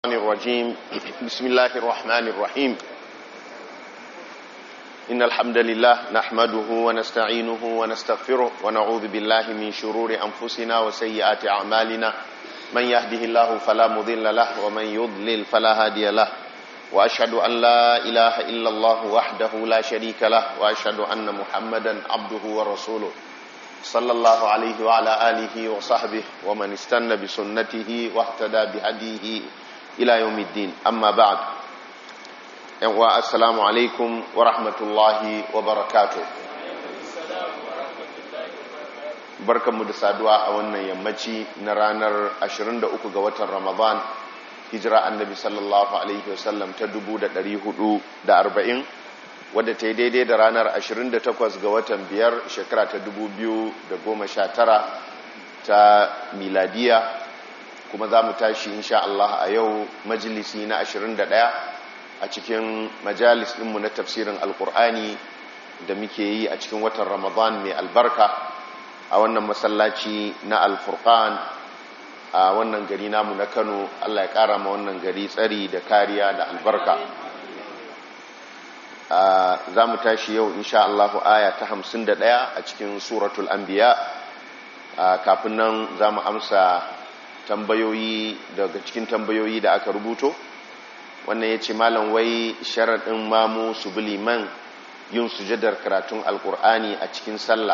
الرجيم بسم الله الرحمن الرحيم إن الحمد لله نحمده ونستعينه ونستغفره ونعوذ بالله من شرور أنفسنا وسيئات أعمالنا من يهده الله فلا مضل له ومن يضلل فلا هادي له وأشهد أن لا إله إلا الله وحده لا شريك له وأشهد أن محمدا عبده ورسوله صلى الله عليه وعلى آله وصحبه ومن استنى بسنته واهتدى بهديه إلى يوم الدين أما بعد السلام عليكم ورحمة الله وبركاته barkanmu da saduwa a wannan yammaci na ranar 23 ga watan ramadan hijira annabi sallallahu alaihi wasallam ta 440 wadda ta yi daidai da ranar 28 ga watan biyar shekara ta 2019 ta miladiya kuma za mu tashi insha Allah a yau majalisi na 21 a cikin majalis ɗinmu na tafsirin alkur'ani da muke yi a cikin watan ramadan mai albarka a wannan masallaci na alfurkan a wannan gari namu na kano Allah ya ƙara ma wannan gari tsari da kariya da albarka za mu tashi yau insha Allah aya ta hamsin da ɗaya a cikin suratul anbiya kafin nan za mu amsa tambayoyi daga cikin tambayoyi da aka rubuto wannan ya ce malam wai sharaɗin mamu su bi liman yin sujadar karatun alkur'ani a cikin sallah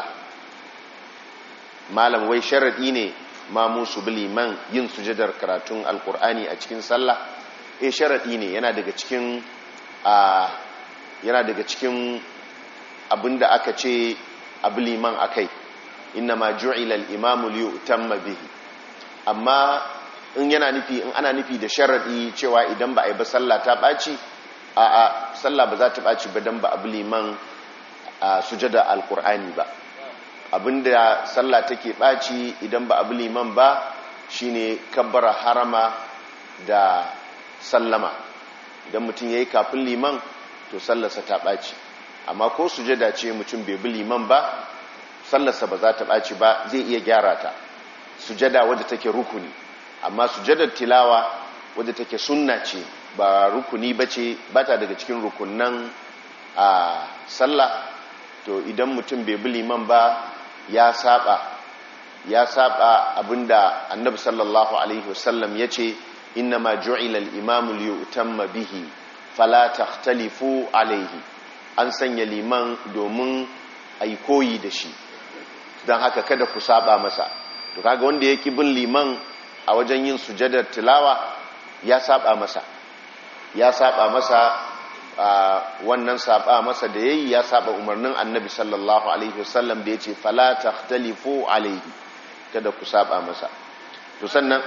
malam wai sharaɗi ne mamu su bi liman yin sujadar karatun alkur'ani a cikin sallah eh sharaɗi ne yana daga cikin a yana daga cikin abinda aka ce abu liman akai inna ma ju'ila al-imamu li yutamma bihi amma in yana nufi in ana nufi da sharadi cewa idan ba a yi ba sallah ta baci a a sallah ba za ta baci ba dan ba abu liman a sujada alqur'ani ba abinda sallah take baci idan ba abu liman ba shine kabbara harama da sallama idan mutum yayi kafin liman to sallarsa ta ɓaci amma ko sujada ce mutum bai bi liman ba sallarsa ba za ta ɓaci ba zai iya gyara ta sujada wadda take rukuni amma sujadar tilawa wadda take sunna ce ba rukuni ba ce ba ta daga cikin rukunan a sallah to idan mutum bai bi liman ba ya saba ya saba abinda annabi sallallahu alaihi wasallam ya ce inna ma ju'ila al-imamu li yutamma bihi fala takhtalifu alaihi an sanya liman domin ai koyi da shi don haka kada ku saba masa to kaga wanda yake bin liman a wajen yin sujadar tilawa ya saba masa ya saba masa wannan saba masa da yayi ya saba umarnin annabi sallallahu alaihi wasallam da yace fala takhtalifu alaihi kada ku saba masa to sannan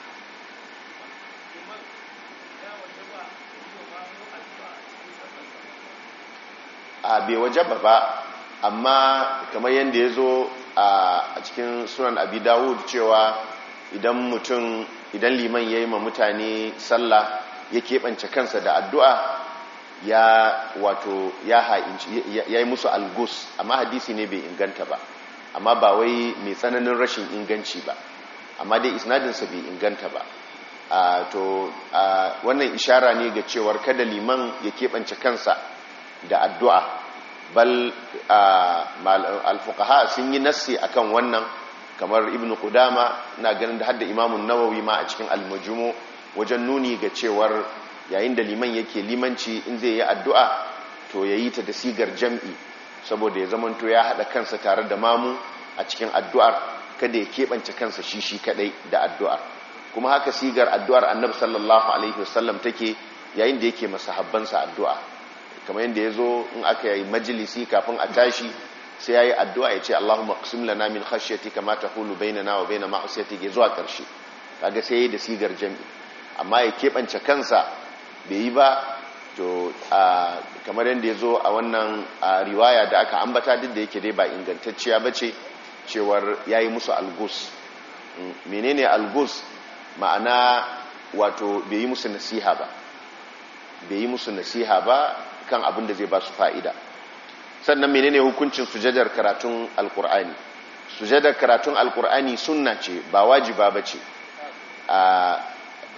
a bai wajaba ba amma kamar yadda ya zo a cikin sunan abi dawud cewa idan mutum idan liman ya yi ma mutane sallah ya keɓance kansa da addu'a ya wato ya yi musu algus amma hadisi ne bai inganta ba amma ba wai mai tsananin rashin inganci ba amma dai isnadinsa bai inganta ba to wannan ishara ne ga cewar kada liman ya keɓance kansa da addu'a bal alfukaha sun yi nassi akan wannan kamar ibn qudama na ganin da hadda imamun nawawi ma a cikin almajumo wajen nuni ga cewar yayin da liman yake limanci in zai yi addu'a to ya yi ta da sigar jam'i saboda ya zamanto ya haɗa kansa tare da mamu a cikin addu'ar kada ya keɓance kansa shi shi kaɗai da addu'ar kuma haka sigar addu'ar annabi sallallahu alaihi wasallam take yayin da yake masahabbansa addu'a kamar yadda ya zo in aka yi majalisi kafin a tashi sai ya yi addu'a ya ce Allahumma qasim lana min khashyati kama tahulu bainana wa baina ma'asiyatik ya zuwa ƙarshe kaga sai yayi da sigar jami amma ya keɓance kansa bai yi ba to kamar yadda ya zo a wannan riwaya da aka ambata duk da yake dai ba ingantacciya ba ce cewar ya yi musu algus menene algus ma'ana wato bai yi musu nasiha ba bai yi musu nasiha ba kan abin da zai ba su fa'ida sannan menene hukuncin sujadar karatun alkur'ani sujadar karatun alkur'ani sunna ce ba wajiba ba ce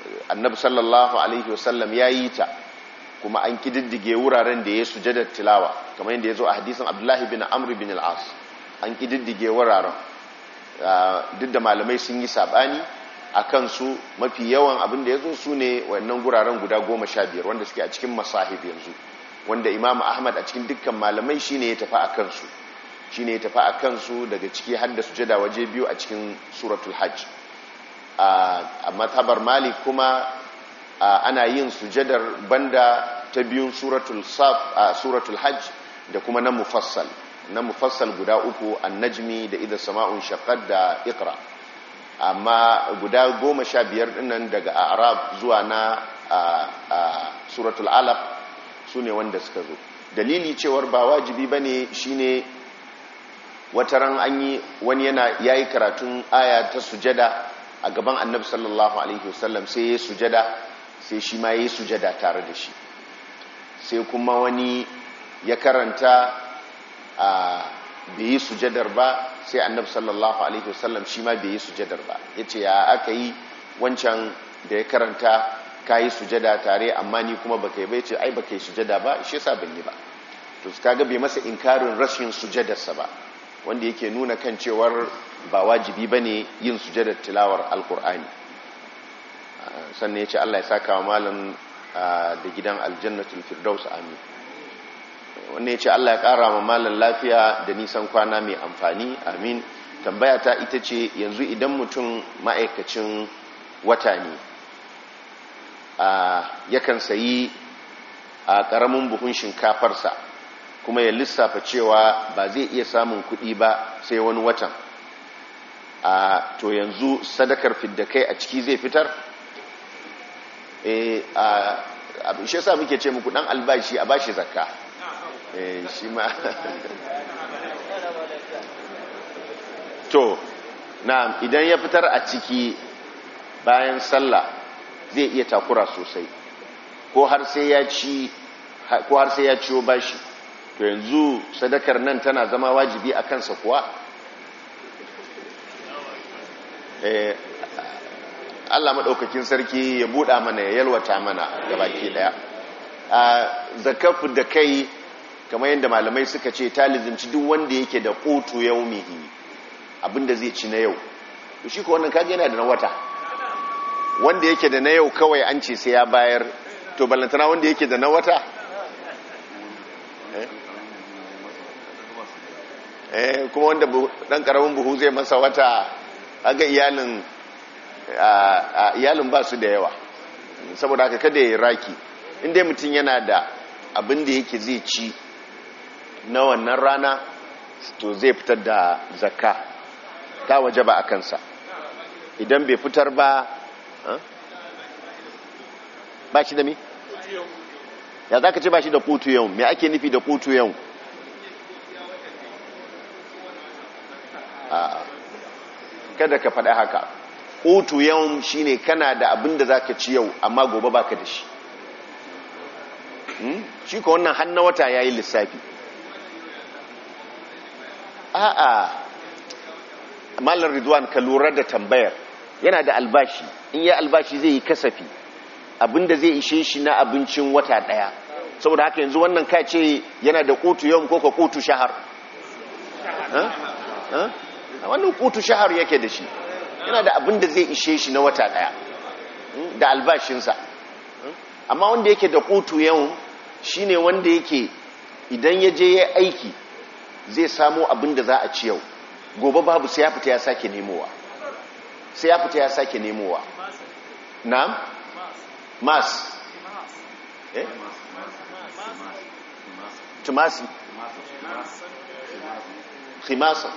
annabi sallallahu alaihi wasallam ya yi ta kuma an kididdige wuraren da ya sujadar tilawa kamar yadda ya zo a hadisin abdullahi bin amr bin al'as an kididdige wuraren duk da malamai sun yi sabani a kansu mafi yawan abin da ya zo su ne wannan guraren guda goma sha biyar wanda suke a cikin masahib yanzu wanda imam ahmad a cikin dukkan malamai shine ya tafi a kansu shine ya tafi a kansu daga ciki har da sujada waje biyu a cikin suratul hajj a matabar malik kuma ana yin sujadar banda ta biyun suratul saf a suratul hajj da kuma na mufassal na mufassal guda uku annajmi da idha sama'un shaqqat da iqra amma guda goma sha biyar dinnan daga arab zuwa na suratul alaq su ne wanda suka zo dalili cewar ba wajibi ba ne shi ne wataran an yi wani yana ya yi karatun aya ta sujada a gaban annabi sallallahu alaihi wasallam sai ya sujada sai shi ma ya yi sujada tare da shi sai kuma wani ya karanta a bai yi sujadar ba sai annabi sallallahu alaihi wasallam shi ma bai yi sujadar ba ya ce ya aka yi wancan da ya karanta ka yi sujada tare amma ni kuma baka yi bai ce ai baka yi sujada ba shi yasa ban yi ba to su kaga bai masa inkarin rashin sujadarsa ba wanda yake nuna kan cewar ba wajibi ba ne yin sujadar tilawar alkur'ani sannan ya ce allah ya saka wa malam da gidan aljannatul firdaus amin wannan ya ce allah ya kara wa malam lafiya da nisan kwana mai amfani amin tambaya ta ita ce yanzu idan mutum ma'aikacin wata ne yakan sayi a ƙaramin buhun shinkafarsa kuma ya lissafa cewa ba zai iya samun kuɗi ba sai wani watan a to yanzu sadakar fiddakai a ciki zai fitar abin shi sa muke ce muku ɗan albashi a bashi zakka shi ma to na idan ya fitar a ciki bayan sallah zai iya takura sosai ko har sai ya ci ko har sai ya ciwo bashi to yanzu sadakar nan tana zama wajibi a kansa kuwa eh Allah madaukakin sarki ya buɗa mana ya yalwata mana gabaki daya a zakafu da kai kamar yadda malamai suka ce talizinci duk wanda yake da qutu yaumihi abinda zai ci na yau to shi ko wannan kage yana da na wata wanda yake da na yau kawai an ce sai ya bayar to ballantana wanda yake da na wata eh kuma wanda dan karamin buhu zai masa wata aga iyalin iyalin ba su da yawa saboda haka kada ya raki inda mutum yana da abin da yake zai ci na wannan rana to zai fitar da zakka ta waje ba a kansa idan bai fitar ba ba shi da mi? ya za ka ce ba shi da kutu yau mai ake nufi da kutu yau kada ka faɗa haka kutu yau shi ne kana da abin da za ka ci yau amma gobe ba ka da shi shi ka wannan hannun wata ya yi lissafi a'a malar ridwan ka lura da tambayar yana da albashi in yi albashi zai yi kasafi abinda zai ishe shi na abincin wata daya saboda haka yanzu wannan ka ce yana da kutu yau ko ka kutu shahar wannan kutu shahar yake da shi yana da abinda zai ishe shi na wata daya da albashinsa amma wanda yake da kutu yau shine wanda yake idan ya je ya aiki zai samo abinda za a ci yau gobe babu sai ya fita ya sake nemowa sai ya fita ya sake nemowa na'am mas eh tumasi khimasa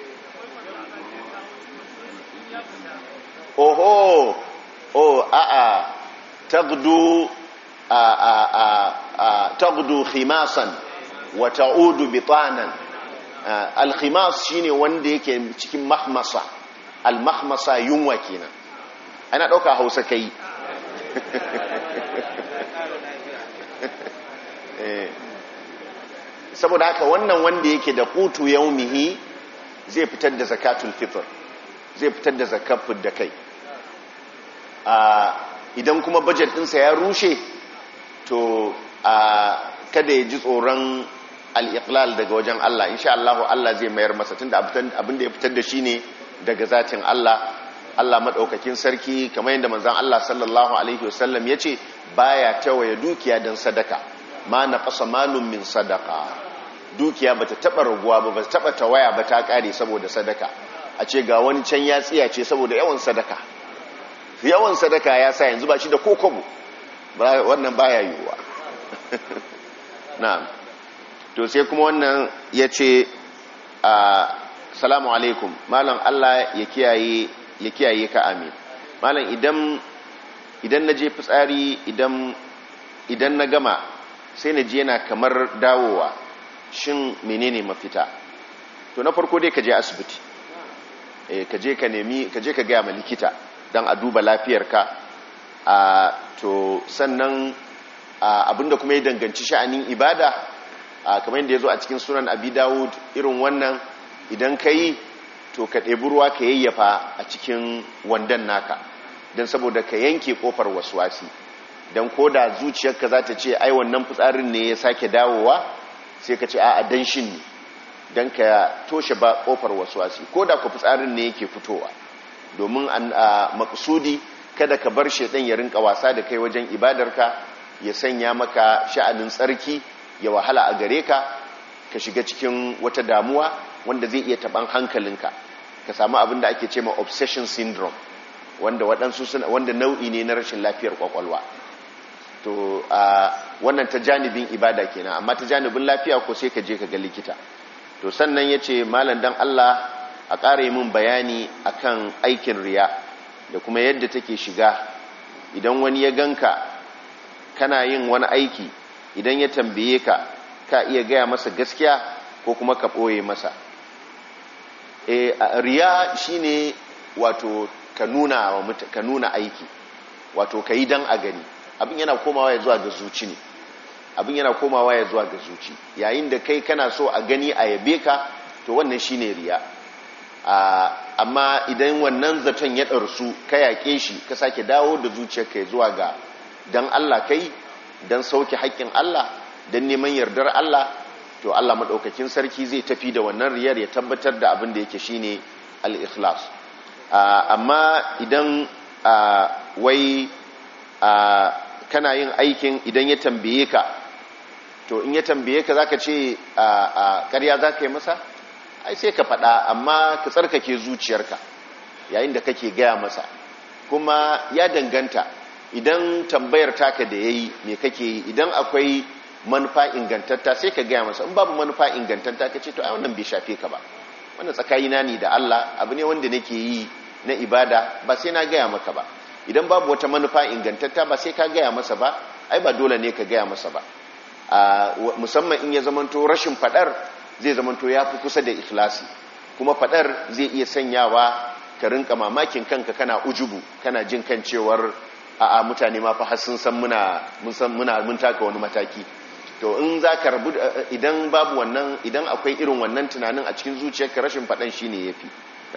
oho oh a a tagdu a a a, a tagdu khimasan wa ta'udu bitanan al-khimas shine wanda yake cikin mahmasa al-mahmasa yunwa kenan ana dauka Hausa kai saboda haka wannan wanda yake da qutu yaumihi zai fitar da zakatul fitr zai fitar da zakafin da kai idan kuma budget ɗinsa ya rushe to a kada ya ji tsoron al'iƙlal daga wajen Allah insha Allah Allah zai mayar masa tunda abin da ya fitar da shi ne daga zatin Allah Allah maɗaukakin sarki kamar yadda manzan Allah sallallahu Alaihi wasallam ya ce baya tawaye dukiya don sadaka ma na ƙasa malum min sadaka dukiya ba ta taɓa raguwa ba ba ta taɓa tawaya ba ta ƙare saboda sadaka a ce ga wani can ya tsiya ce saboda yawan sadaka yawan sadaka ya sa yanzu ba shi da kokobo wannan baya yiwuwa na'am to sai kuma wannan ya ce salamu alaikum malam Allah ya kiyaye ya kiyaye ka amin malam idan idan na je fitsari idan idan na gama sai na je yana kamar dawowa shin menene mafita to na farko dai ka je asibiti eh ka je ka nemi ka je ka ga ma likita dan a duba lafiyarka a to sannan abinda kuma ya danganci sha'anin ibada kamar yadda ya zo a cikin sunan abi dawud irin wannan idan ka yi to ka ɗebi ruwa ka yayyafa a cikin wandan naka don saboda ka yanke ƙofar wasuwasi don ko da zuciyarka za ta ce ai wannan fitsarin ne ya sake dawowa sai ka ce a danshin ne don ka toshe ba ƙofar wasuwasi ko da ku fitsarin ne yake fitowa domin a maksudi kada ka bar shaidan ya rinka wasa da kai wajen ibadarka ya sanya maka sha'anin tsarki ya wahala a gare ka ka shiga cikin wata damuwa wanda zai iya taban hankalinka ka samu abin da ake ce ma obsession syndrome wanda waɗansu suna wanda nau'i ne na rashin lafiyar kwakwalwa to a wannan ta janibin ibada kenan amma ta janibin lafiya ko sai ka je ka ga likita to sannan ya ce malam dan Allah a ƙara yi min bayani akan aikin riya da kuma yadda take shiga idan wani ya ganka kana yin wani aiki idan ya tambaye ka ka iya gaya masa gaskiya ko kuma ka ɓoye masa e, riya shine wato ka nuna, ka nuna aiki wato ka yi don a gani abin yana komawa ya zuwa ga zuci ne abin yana komawa ya zuwa ga zuci yayin da kai kana so a gani a yabe ka to wannan shine riya amma idan wannan zaton ya ɗarsu ka yaƙe shi ka sake dawo da zuciyarka ya zuwa ga don Allah kai don sauke haƙƙin Allah don neman yardar Allah to Allah maɗaukakin sarki zai tafi da wannan riyar ya tabbatar da abin da yake shine al-ikhlas amma idan wai kana yin aikin idan ya tambaye ka to in ya tambaye ka zaka ce ƙarya zaka yi masa ai sai ka faɗa amma ka tsarkake zuciyarka yayin da kake gaya masa kuma ya danganta idan tambayar taka da yayi me kake yi idan akwai manufa ingantatta sai ka gaya masa in babu manufa ingantatta ka ce to ai wannan bai shafe ka ba wannan tsakanina ne da Allah abu ne wanda nake yi na ibada ba sai na gaya maka ba idan babu wata manufa ingantatta ba sai ka gaya masa ba ai ba dole ne ka gaya masa ba musamman in ya zamanto rashin fadar zai zamanto ya fi kusa da ikhlasi kuma fadar zai iya sanyawa ka rinka mamakin kanka kana ujubu kana jin kan cewar a'a mutane ma fa har sun san muna mun san muna mun taka wani mataki to in za ka rabu idan babu wannan idan akwai irin wannan tunanin a cikin zuciyarka rashin faɗan shi ne ya fi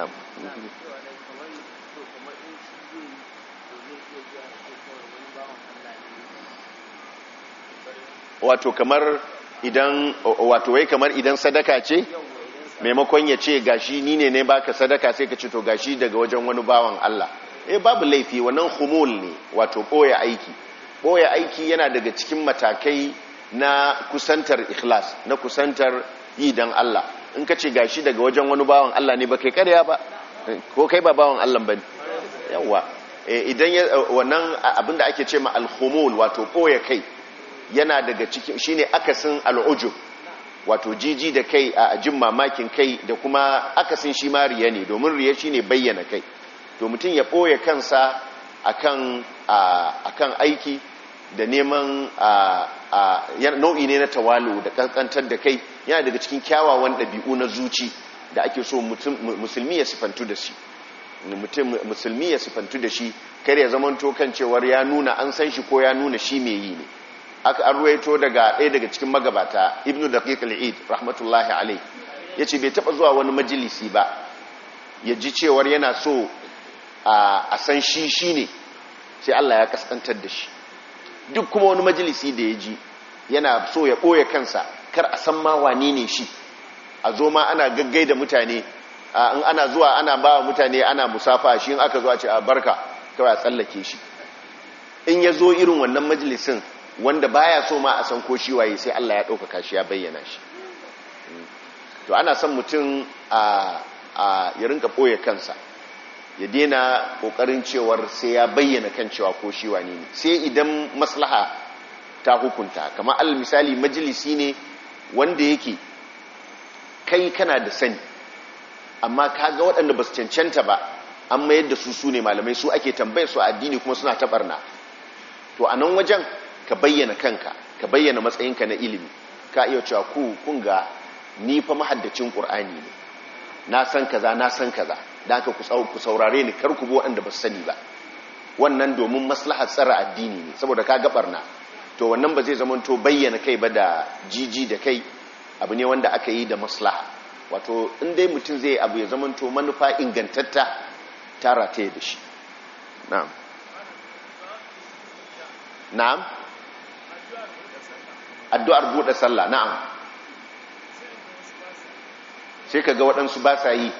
wato kamar idan wato wai kamar idan sadaka ce maimakon ya ce gashi ni ne ne baka sadaka sai ka ce to gashi daga wajen wani bawan Allah eh babu laifi wannan humul ne wato ɓoye aiki ɓoye aiki yana daga cikin matakai na kusantar ikhlas na kusantar yi dan Allah in ka ce gashi daga wajen wani bawan Allah ne ba kai karya ba ko kai ba bawan Allah ba yawa idan wannan abinda ake ce ma alhumul wato ɓoye kai yana daga cikin shine akasin al'ujub wato jiji da kai a jin mamakin kai da kuma akasin shi ma riya ne domin riya shine bayyana kai to mutum ya ɓoye kansa akan akan aiki da neman nau'i ne na tawalu da kankantar da kai yana daga cikin kyawawan ɗabi'u na zuci da ake so musulmi ya sifantu da shi musulmi ya sifantu da shi kar ya zamanto kan cewar ya nuna an san shi ko ya nuna shi mai yi ne aka an ruwaito daga ɗaya daga cikin magabata ibnu daqiq al-eid rahmatullahi alayh yace bai taba zuwa wani majalisi ba ya ji cewar yana so a san shi shine sai Allah ya kaskantar da shi duk kuma wani majalisi da ya ji yana so ya ɓoye kansa kar a san ma wane ne shi a zo ma ana gaggai da mutane in ana zuwa ana ba wa mutane ana musafa shi in aka zo a ce a barka kawai a tsallake shi in ya zo irin wannan majalisin wanda baya so ma a san ko shi waye sai Allah ya ɗaukaka shi ya bayyana shi to ana son mutum a ya rinka ɓoye kansa ya daina ƙoƙarin cewar sai ya bayyana kan cewa ko shi wane ne sai idan maslaha ta hukunta kamar al misali majalisi ne wanda yake kai kana da sani amma kaga waɗanda ba su cancanta ba an mayar da su su ne malamai su ake tambayar su addini kuma suna taɓarna to a nan wajen ka bayyana kanka ka bayyana matsayinka na ilimi ka iya cewa ku kun ga ni fa mahaddacin ƙur'ani ne na san kaza na san kaza da haka ku saurare ni kar ku bi waɗanda ba su sani ba wannan domin maslahar tsara addini ne saboda ka ga barna to wannan ba zai zamanto bayyana kai ba da jiji da kai abu ne wanda aka yi da maslaha wato in dai mutum zai abu ya zamanto manufa ingantatta tara ta da shi na'am na'am addu'ar buɗe sallah na'am sai ka ga waɗansu ba sa yi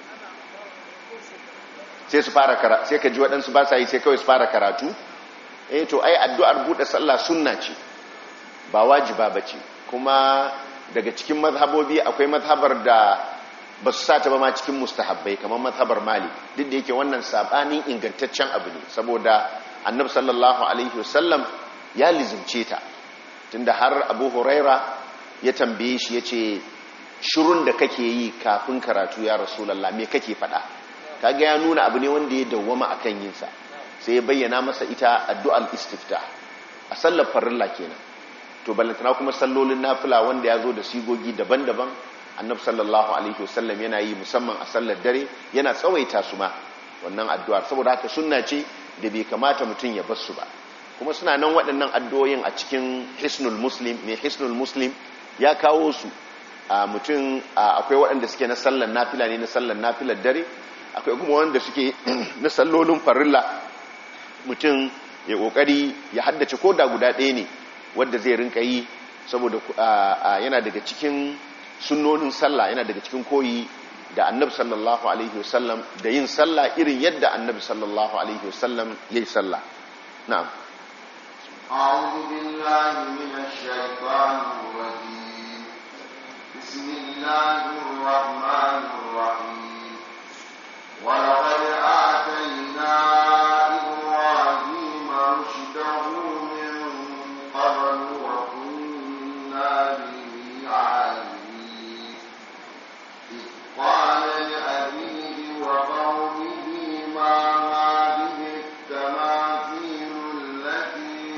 sai su fara karatu sai ka ji waɗansu ba sa yi sai kawai su fara karatu eh to ai addu'ar buɗe sallah sunna ce ba wajiba ba ce kuma daga cikin mazhabobi akwai mazhabar da ba su sata ba ma cikin mustahabbai kamar mazhabar malik duk da yake wannan sabanin ingantaccen abu ne saboda annabi sallallahu alaihi wasallam ya lizumce ta tunda har abu huraira ya tambaye shi ya ce shirun da kake yi kafin karatu ya rasulallah me kake faɗa kaga ya nuna abu ne wanda ya dawwama akan yinsa sai ya bayyana masa ita addu'al istifta a sallar farilla kenan to ballantana kuma sallolin nafila wanda ya zo da sigogi daban-daban annabi sallallahu alaihi wasallam yana yi musamman a sallar dare yana tsawaita su ma wannan addu'ar saboda haka sunna ce da bai kamata mutum ya bar su ba kuma suna nan waɗannan addu'o'in a cikin hisnul muslim mai hisnul muslim ya kawo su a mutum akwai waɗanda suke na sallar nafila ne na sallar nafilar dare akwai kuma wanda suke na sallolin farilla mutum ya kokari ya haddace ko da guda ɗaya ne wadda zai rinka yi saboda yana daga cikin sunnonin sallah yana daga cikin koyi da annabi sallallahu alaihi wasallam da yin sallah irin yadda annabi sallallahu alaihi wasallam yayi sallah na'am أعوذ بالله من الشيطان الرجيم بسم الله الرحمن الرحيم ولقد آتينا إبراهيم رشده من قبل وكنا به عالمين إذ قال لأبيه وقومه ما هذه التماثيل التي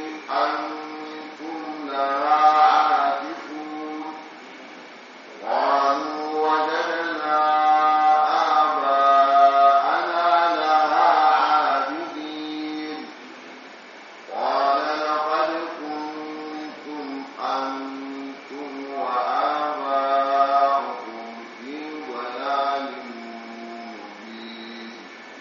أنتم لها عاكفون قالوا وجدنا آباءنا لها عابدين قال لقد كنتم أنتم وآباؤكم في ضلال مبين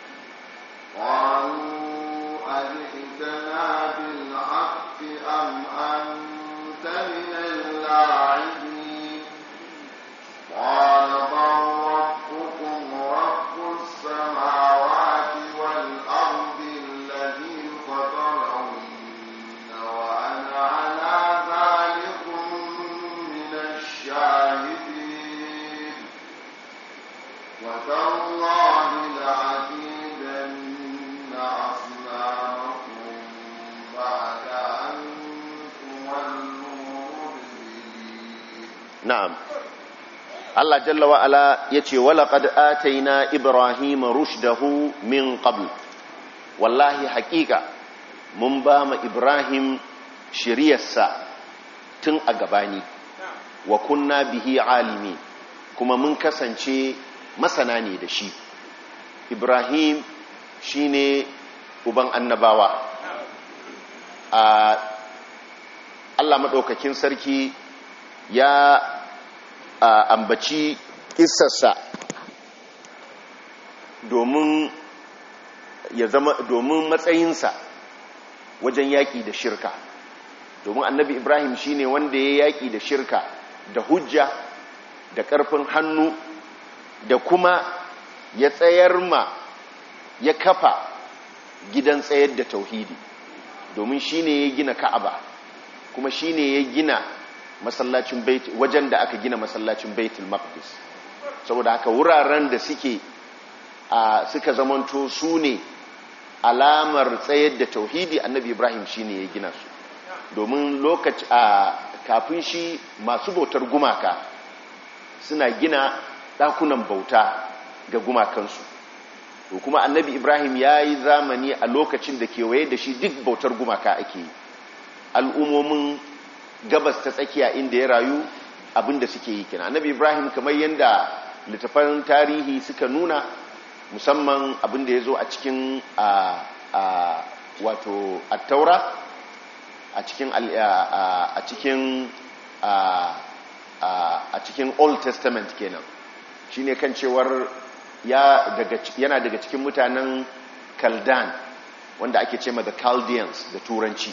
قالوا أجئتنا بالحق أم أنت من اللاعبين قال بل ربكم رب السماوات والأرض الذي فطرهن وأنا على ذلكم من الشاهدين وتالله لعكيدن أصنامكم بعد أن تولوا مدبرين na'am Allah jalla wa ala yace walaqad ataina ibrahima rushdahu min qabl wallahi haqiqa mun ba ma ibrahim shiriyarsa tun a gabani wa kunna bihi alimi kuma mun kasance masana ne da shi ibrahim shine uban annabawa a Allah madaukakin sarki ya a ambaci kissarsa domin ya zama domin matsayinsa wajen yaƙi da shirka domin annabi ibrahim shine wanda ya yaƙi da shirka da hujja da ƙarfin hannu da kuma ya tsayar ma ya kafa gidan tsayar da tauhidi domin shine ya gina ka'aba kuma shine ya gina masallacin bait wajen da aka gina masallacin baitul maqdis saboda haka wuraren da suke a suka zamanto su ne alamar tsayar da tauhidi annabi ibrahim shine ya gina su domin lokaci a kafin shi masu bautar gumaka suna gina ɗakunan bauta ga gumakansu to kuma annabi ibrahim ya yi zamani a lokacin da kewaye da shi duk bautar gumaka ake yi al'ummomin gabas ta tsakiya inda ya rayu abinda suke yi kina annabi ibrahim kamar yadda littafan tarihi suka nuna musamman abinda ya zo a cikin a wato attaura a cikin a cikin a cikin old testament kenan shine kan cewar yana daga cikin mutanen kaldan wanda ake ce ma the chaldeans da turanci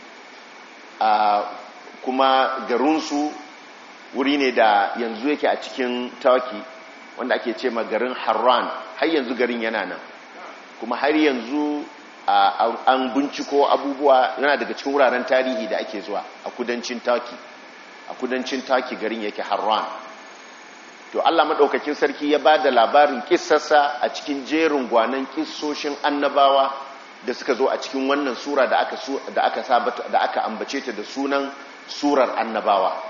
kuma garinsu wuri ne da yanzu yake a cikin turkey wanda ake ce ma garin harran har yanzu garin yana nan kuma har yanzu an binciko abubuwa yana daga cikin wuraren tarihi da ake zuwa a kudancin turkey a kudancin turkey garin yake harran to allah maɗaukakin sarki ya ba da labarin kissarsa a cikin jerin gwanan kissoshin annabawa da suka zo a cikin wannan sura da aka da aka sabata da aka ambace ta da sunan surar annabawa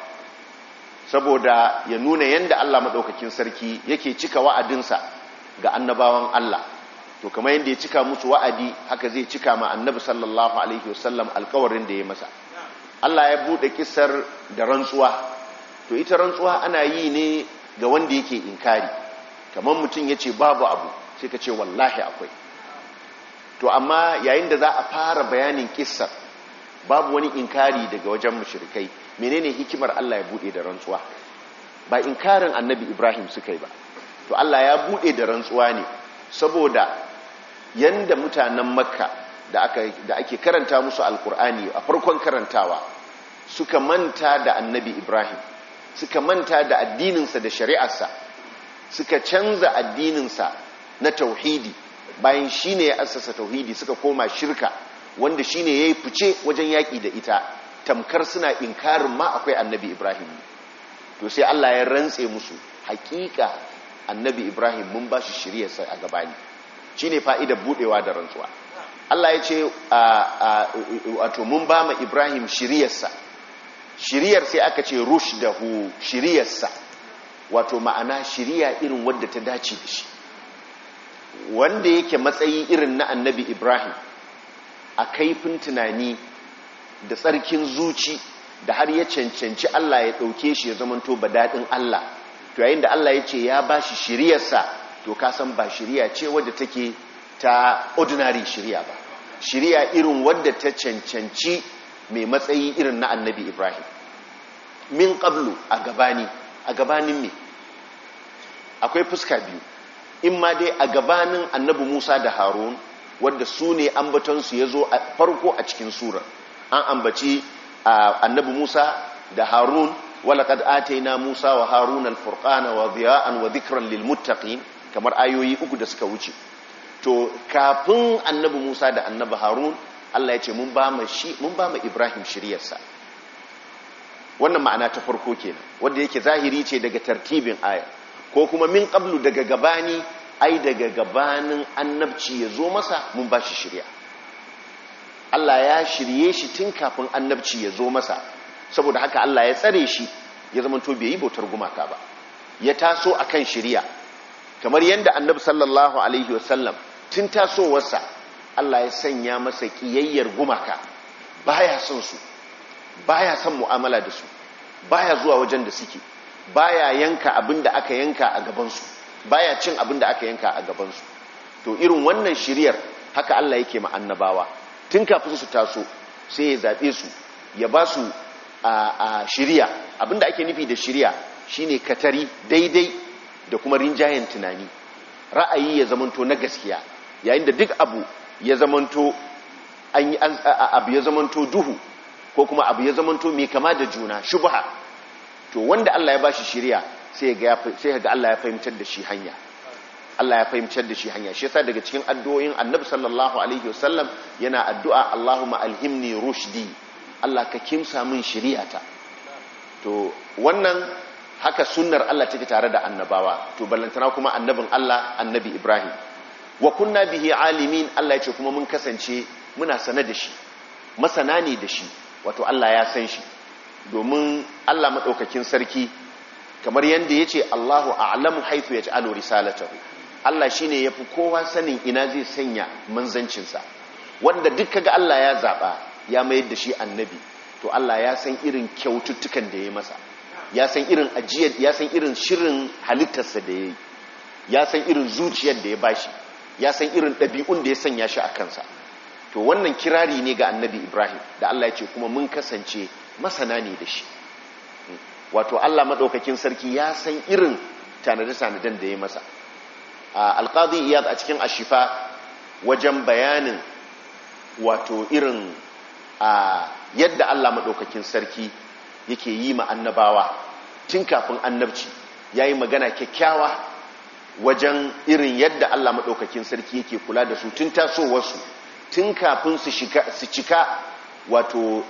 saboda ya nuna yanda Allah madaukakin sarki yake cika wa'adinsa ga annabawan Allah to kamar yanda ya cika musu wa'adi haka zai cika ma annabi sallallahu alaihi wasallam alƙawarin da ya masa Allah ya bude kissar da rantsuwa to ita rantsuwa ana yi ne ga wanda yake inkari kamar mutum yace babu abu sai ka ce wallahi akwai to amma yayin da za a fara bayanin kissar babu wani inkari daga wajen mushrikai menene hikimar Allah ya bude da rantsuwa ba inkarin annabi Ibrahim suka yi ba to Allah ya bude da rantsuwa ne saboda yanda mutanen makka da aka da ake karanta musu alkur'ani a farkon karantawa suka manta da annabi Ibrahim suka manta da addininsa da shari'arsa suka canza addininsa na tauhidi bayan shi ne ya assasa tauhidi suka koma shirka wanda shi ne ya yi fice wajen yaƙi da ita tamkar suna inkarin ma akwai annabi ibrahim to sai allah ya rantse musu hakika annabi ibrahim mun ba shi shiryarsa a gabani shi ne fa'idar buɗewa da rantsuwa allah ya ce wato mun ba ma ibrahim shiryarsa shiryar sai aka ce rush da hu shiryarsa wato ma'ana shirya irin wadda ta dace da shi wanda yake matsayi irin na annabi ibrahim a kaifin tunani da tsarkin zuci da har ya cancanci allah ya ɗauke shi ya zamanto ba daɗin allah to yayin da allah ya ce ya ba shi shiryarsa to kasan ba shirya ce wadda take ta ordinary shirya ba shirya irin wadda ta cancanci mai matsayi irin na annabi ibrahim min ƙablu a gabani a gabanin me akwai fuska biyu in ma dai a gabanin annabi Musa da Harun wadda su ne ambatonsu ya zo a farko a cikin surar an ambaci annabi Musa da Harun walaqad ataina Musa wa Harun al-furqana wa dhiya'an wa dhikran lil muttaqin kamar ayoyi uku da suka wuce to kafin annabi Musa da annabi Harun Allah ya ce mun ba mu shi mun ba mu Ibrahim shiryarsa wannan ma'ana ta farko kenan wanda yake zahiri ce daga tartibin aya ko kuma min qablu daga gabani ai daga gabanin annabci ya zo masa mun ba shi shirya Allah ya shirye shi tun kafin annabci ya zo masa saboda haka Allah ya tsare shi ya zama to bai yi bautar gumaka ba ya taso akan shirya kamar yadda annabi sallallahu alaihi wasallam tun tasowarsa Allah ya sanya masa kiyayyar gumaka baya son su baya son mu'amala da su baya zuwa wajen da suke baya yanka abin da aka yanka a gabansu baya cin abin da aka yanka a gabansu to irin wannan shiriyar haka Allah yake ma annabawa tun kafin su taso sai ya zaɓe su ya ba su a shiriya abin da ake nufi da shiriya shine katari daidai da kuma rinjayen tunani ra'ayi ya zamanto na gaskiya yayin da duk abu ya zamanto an yi abu ya zamanto duhu ko kuma abu ya zamanto mai kama da juna shubha to wanda Allah ya bashi shiriya sai ga sai ga Allah ya fahimtar da shi hanya Allah ya fahimtar da shi hanya shi yasa daga cikin addu'o'in Annabi sallallahu alaihi wasallam yana addu'a Allahumma alhimni rushdi Allah ka kimsa min shiri'ata to wannan haka sunnar Allah take tare da annabawa to ballantana kuma annabin Allah annabi Ibrahim wa kunna bihi alimin Allah ya ce kuma mun kasance muna sane da shi masana ne da shi wato Allah ya san shi domin Allah madaukakin sarki kamar yanda yace Allahu a'lamu haythu yaj'alu risalatahu Allah shine yafi kowa sanin ina zai sanya manzancinsa wanda duk kaga Allah ya zaba ya mayar da shi annabi to Allah ya san irin kyaututtukan da ya masa ya san irin ajiyar ya san irin shirin halittarsa da ya yi ya san irin zuciyar da ya bashi ya san irin ɗabi'un da ya sanya shi a kansa to wannan kirari ne ga annabi ibrahim da Allah ya ce kuma mun kasance masana ne da shi wato Allah maɗaukakin sarki ya san irin tanade-tanaden da ya masa alƙadi iyad a cikin ashifa wajen bayanin wato irin a yadda Allah maɗaukakin sarki yake yi ma annabawa tun kafin annabci ya yi magana kyakkyawa wajen irin yadda Allah maɗaukakin sarki yake kula da su tun tasowarsu tun kafin su cika wato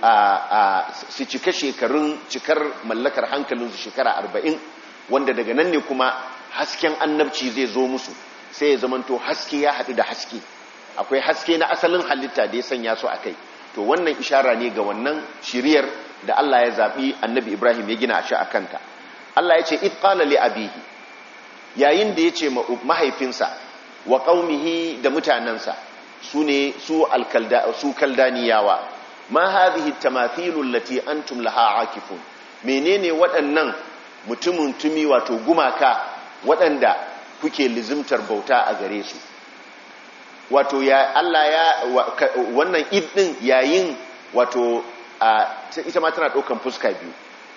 su cika shekarun cikar mallakar hankalinsu shekara arba'in wanda daga nan ne kuma hasken annabci zai zo musu sai ya zamanto haske ya haɗu da haske akwai haske na asalin halitta da ya sanya su a kai to wannan ishara ne ga wannan shiriyar da Allah ya zaɓi annabi Ibrahim ya gina shi a kanta Allah ya ce itqala li abihi yayin da ya ce mahaifinsa wa qaumihi da mutanansa su ne su alkalda su kaldaniyawa ma hadhihi tamathilu allati antum laha akifun menene waɗannan mutumin tumi wato gumaka waɗanda kuke lizimtar bauta a gare su wato ya Allah ya wannan id din yayin wato ita ma tana ɗaukan fuska biyu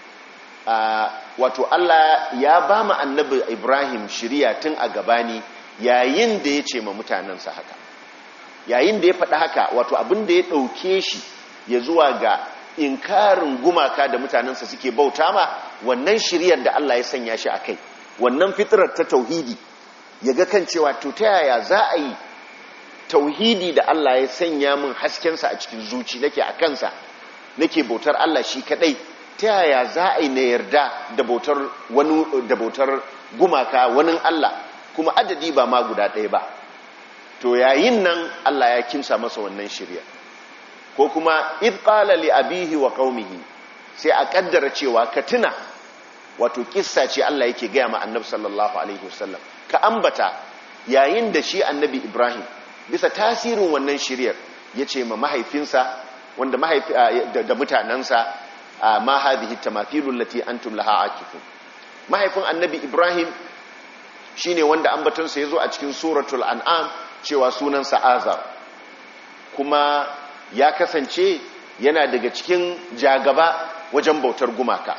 wato Allah ya ba mu annabi Ibrahim shiriya tun a gabani yayin da ya ce ma mutanensa haka yayin da ya faɗi haka wato abin da ya ɗauke shi ya zuwa ga inkarin gumaka da mutanensa suke bauta ma wannan shiriyar da Allah ya sanya shi a kai wannan fitirar ta tauhidi ya ga kan cewa to ta yaya za a yi tauhidi da Allah ya sanya min haskensa a cikin zuci nake a kansa nake bautar Allah shi kadai ta yaya za a yi na yarda da bautar wani da bautar gumaka wani Allah kuma adadi ba ma guda ɗaya ba to yayin nan Allah ya kimsa masa wannan shirya ko kuma id qala li abihi wa qaumihi sai a kaddara cewa ka tuna wato kissa ce Allah yake gaya ma annabi sallallahu alaihi wasallam ka ambata yayin da shi annabi Ibrahim bisa tasirin wannan shiryar ya ce ma mahaifinsa wanda mahaifi da mutanensa ma hadhihi tamathilul lati antum laha akifun mahaifin annabi Ibrahim shine wanda ambatonsa yazo a cikin suratul an'am cewa sunansa Azar kuma ya kasance yana daga cikin jagaba wajen bautar gumaka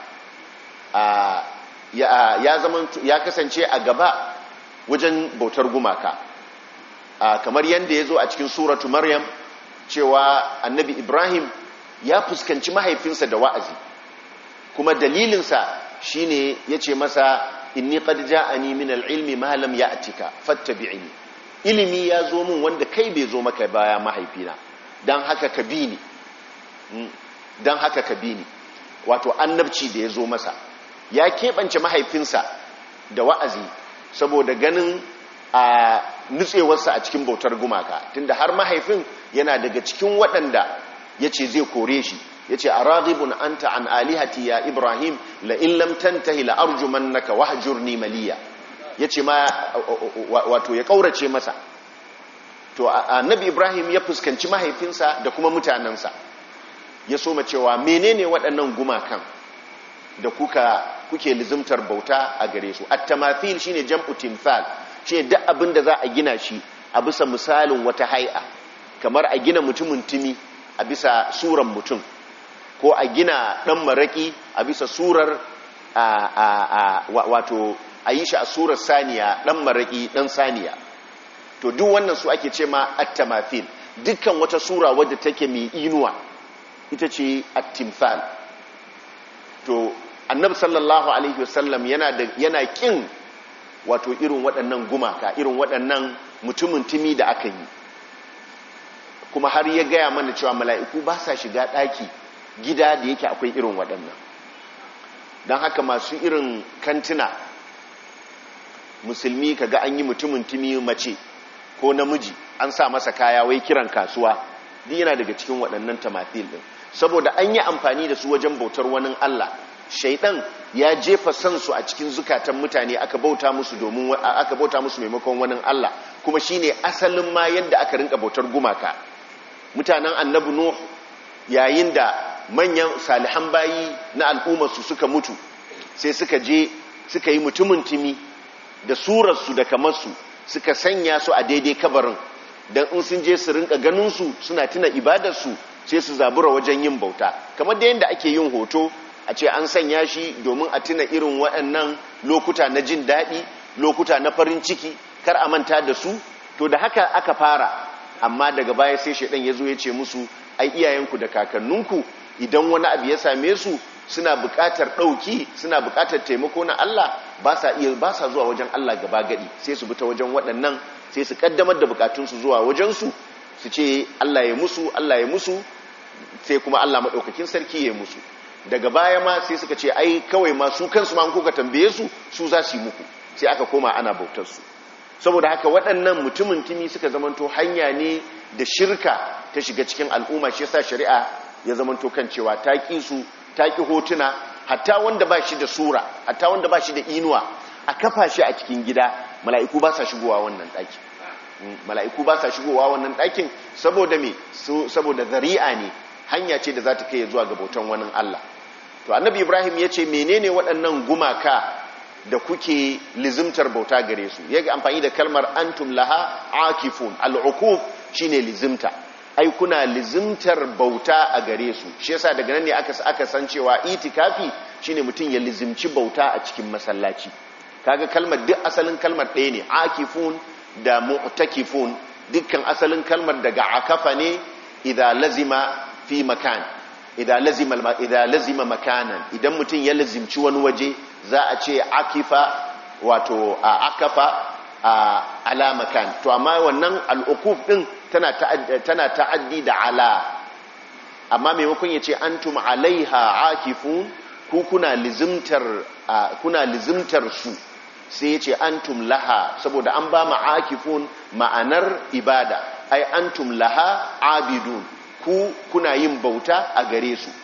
ya zama ya kasance a gaba wajen bautar gumaka kamar yadda ya zo a cikin suratu maryam cewa annabi ibrahim ya fuskanci mahaifinsa da wa'azi kuma dalilinsa shine ya ce masa inni qad ja'ani min al-ilmi ma lam ya'tika fattabi'ni ilimi ya zo min wanda kai bai zo maka baya mahaifina dan haka ka bi ni dan haka ka bi ni wato annabci da ya zo masa ya keɓance mahaifinsa da wa'azi saboda ganin a nutsewarsa a cikin bautar gumaka tunda har mahaifin yana daga cikin waɗanda ya ce zai kore shi ya ce a ragibun an an alihati ya ibrahim la'in lamtantahi la'arjuman naka wahajurni maliya ya ce ma wato ya ƙaurace masa to annabi ibrahim ya fuskanci mahaifinsa da kuma mutanensa ya soma cewa menene waɗannan gumakan da kuka kuke lizimtar bauta a gare su at-tamathil shine jam'u timthal shine duk abin da za a gina shi a bisa misalin wata hay'a kamar a gina mutumin timi a bisa suran mutum ko a gina dan maraki a bisa surar a a a wato a yi shi a surar saniya dan maraki dan saniya to duk wannan su ake ce ma at-tamathil dukkan wata sura wadda take mai inuwa ita ce at-timthal to annabi sallallahu alaihi wasallam yana da yana kin wato irin waɗannan gumaka irin waɗannan mutumin timi da aka yi kuma har ya gaya mana cewa mala'iku ba sa shiga ɗaki gida da yake akwai irin waɗannan don haka masu irin kantina musulmi kaga an yi mutumin timi mace ko namiji an sa masa kaya wai kiran kasuwa duk yana daga cikin waɗannan tamathil din saboda an yi amfani da su wajen bautar wani Allah shaidan ya jefa sansu a cikin zukatan mutane aka bauta musu domin aka bauta musu maimakon wani Allah kuma shine asalin ma yadda aka rinka bautar gumaka mutanen annabi nuh yayin da manyan salihan bayi na al'ummar su suka mutu sai suka je suka yi mutumin timi da surarsu da kamarsu suka sanya su a daidai kabarin don in sun je su rinka ganinsu suna tuna ibadarsu sai su zabura wajen yin bauta kamar da yadda ake yin hoto a ce an sanya shi domin a tuna irin waɗannan lokuta na jin daɗi lokuta na farin ciki kar a manta da su to da haka aka fara amma daga baya sai shaidan ya zo ya ce musu ai iyayenku da kakanninku idan wani abu ya same su suna buƙatar ɗauki suna buƙatar taimako na Allah ba sa iya ba sa zuwa wajen Allah gaba gadi sai su bi ta wajen waɗannan sai su kaddamar da bukatunsu zuwa wajensu su ce Allah ya musu Allah ya musu sai kuma Allah maɗaukakin sarki ya musu daga baya ma sai suka ce ai kawai ma su kansu ma kuka tambaye su su za su yi muku sai aka koma ana bautar su saboda haka waɗannan mutumin tumi suka zamanto hanya ne da shirka ta shiga cikin al'umma shi yasa shari'a ya zamanto kan cewa ta ƙi su ta ƙi hotuna hatta wanda ba shi da sura hatta wanda ba shi da inuwa a kafa shi a cikin gida mala'iku ba sa shigowa wannan ɗaki mala'iku ba sa shigowa wannan ɗakin saboda me saboda zari'a ne hanya ce da za ta kai zuwa ga bautan wani Allah to annabi ibrahim ya ce menene waɗannan gumaka da kuke lizimtar bauta gare su ya amfani da kalmar antum laha akifun al'ukuf shine lizimta ai kuna lizimtar bauta a gare su shi yasa daga nan ne aka aka san cewa itikafi shine mutum ya lizimci bauta a cikin masallaci kaga kalmar duk asalin kalmar ɗaya ne akifun da mu'takifun dukkan asalin kalmar daga akafa ne idan lazima fi makan idan lazima idan lazima makanan idan mutum ya lazimci wani waje za a ce akifa wato a akafa a ala makan to amma wannan al'ukuf din tana tana ta'addi da ala amma maimakon ya ce antum alaiha akifun ku kuna lizimtar kuna lizimtar su sai ya ce antum laha saboda an ba ma'akifun ma'anar ibada ai antum laha abidun ku kuna yin bauta a gare su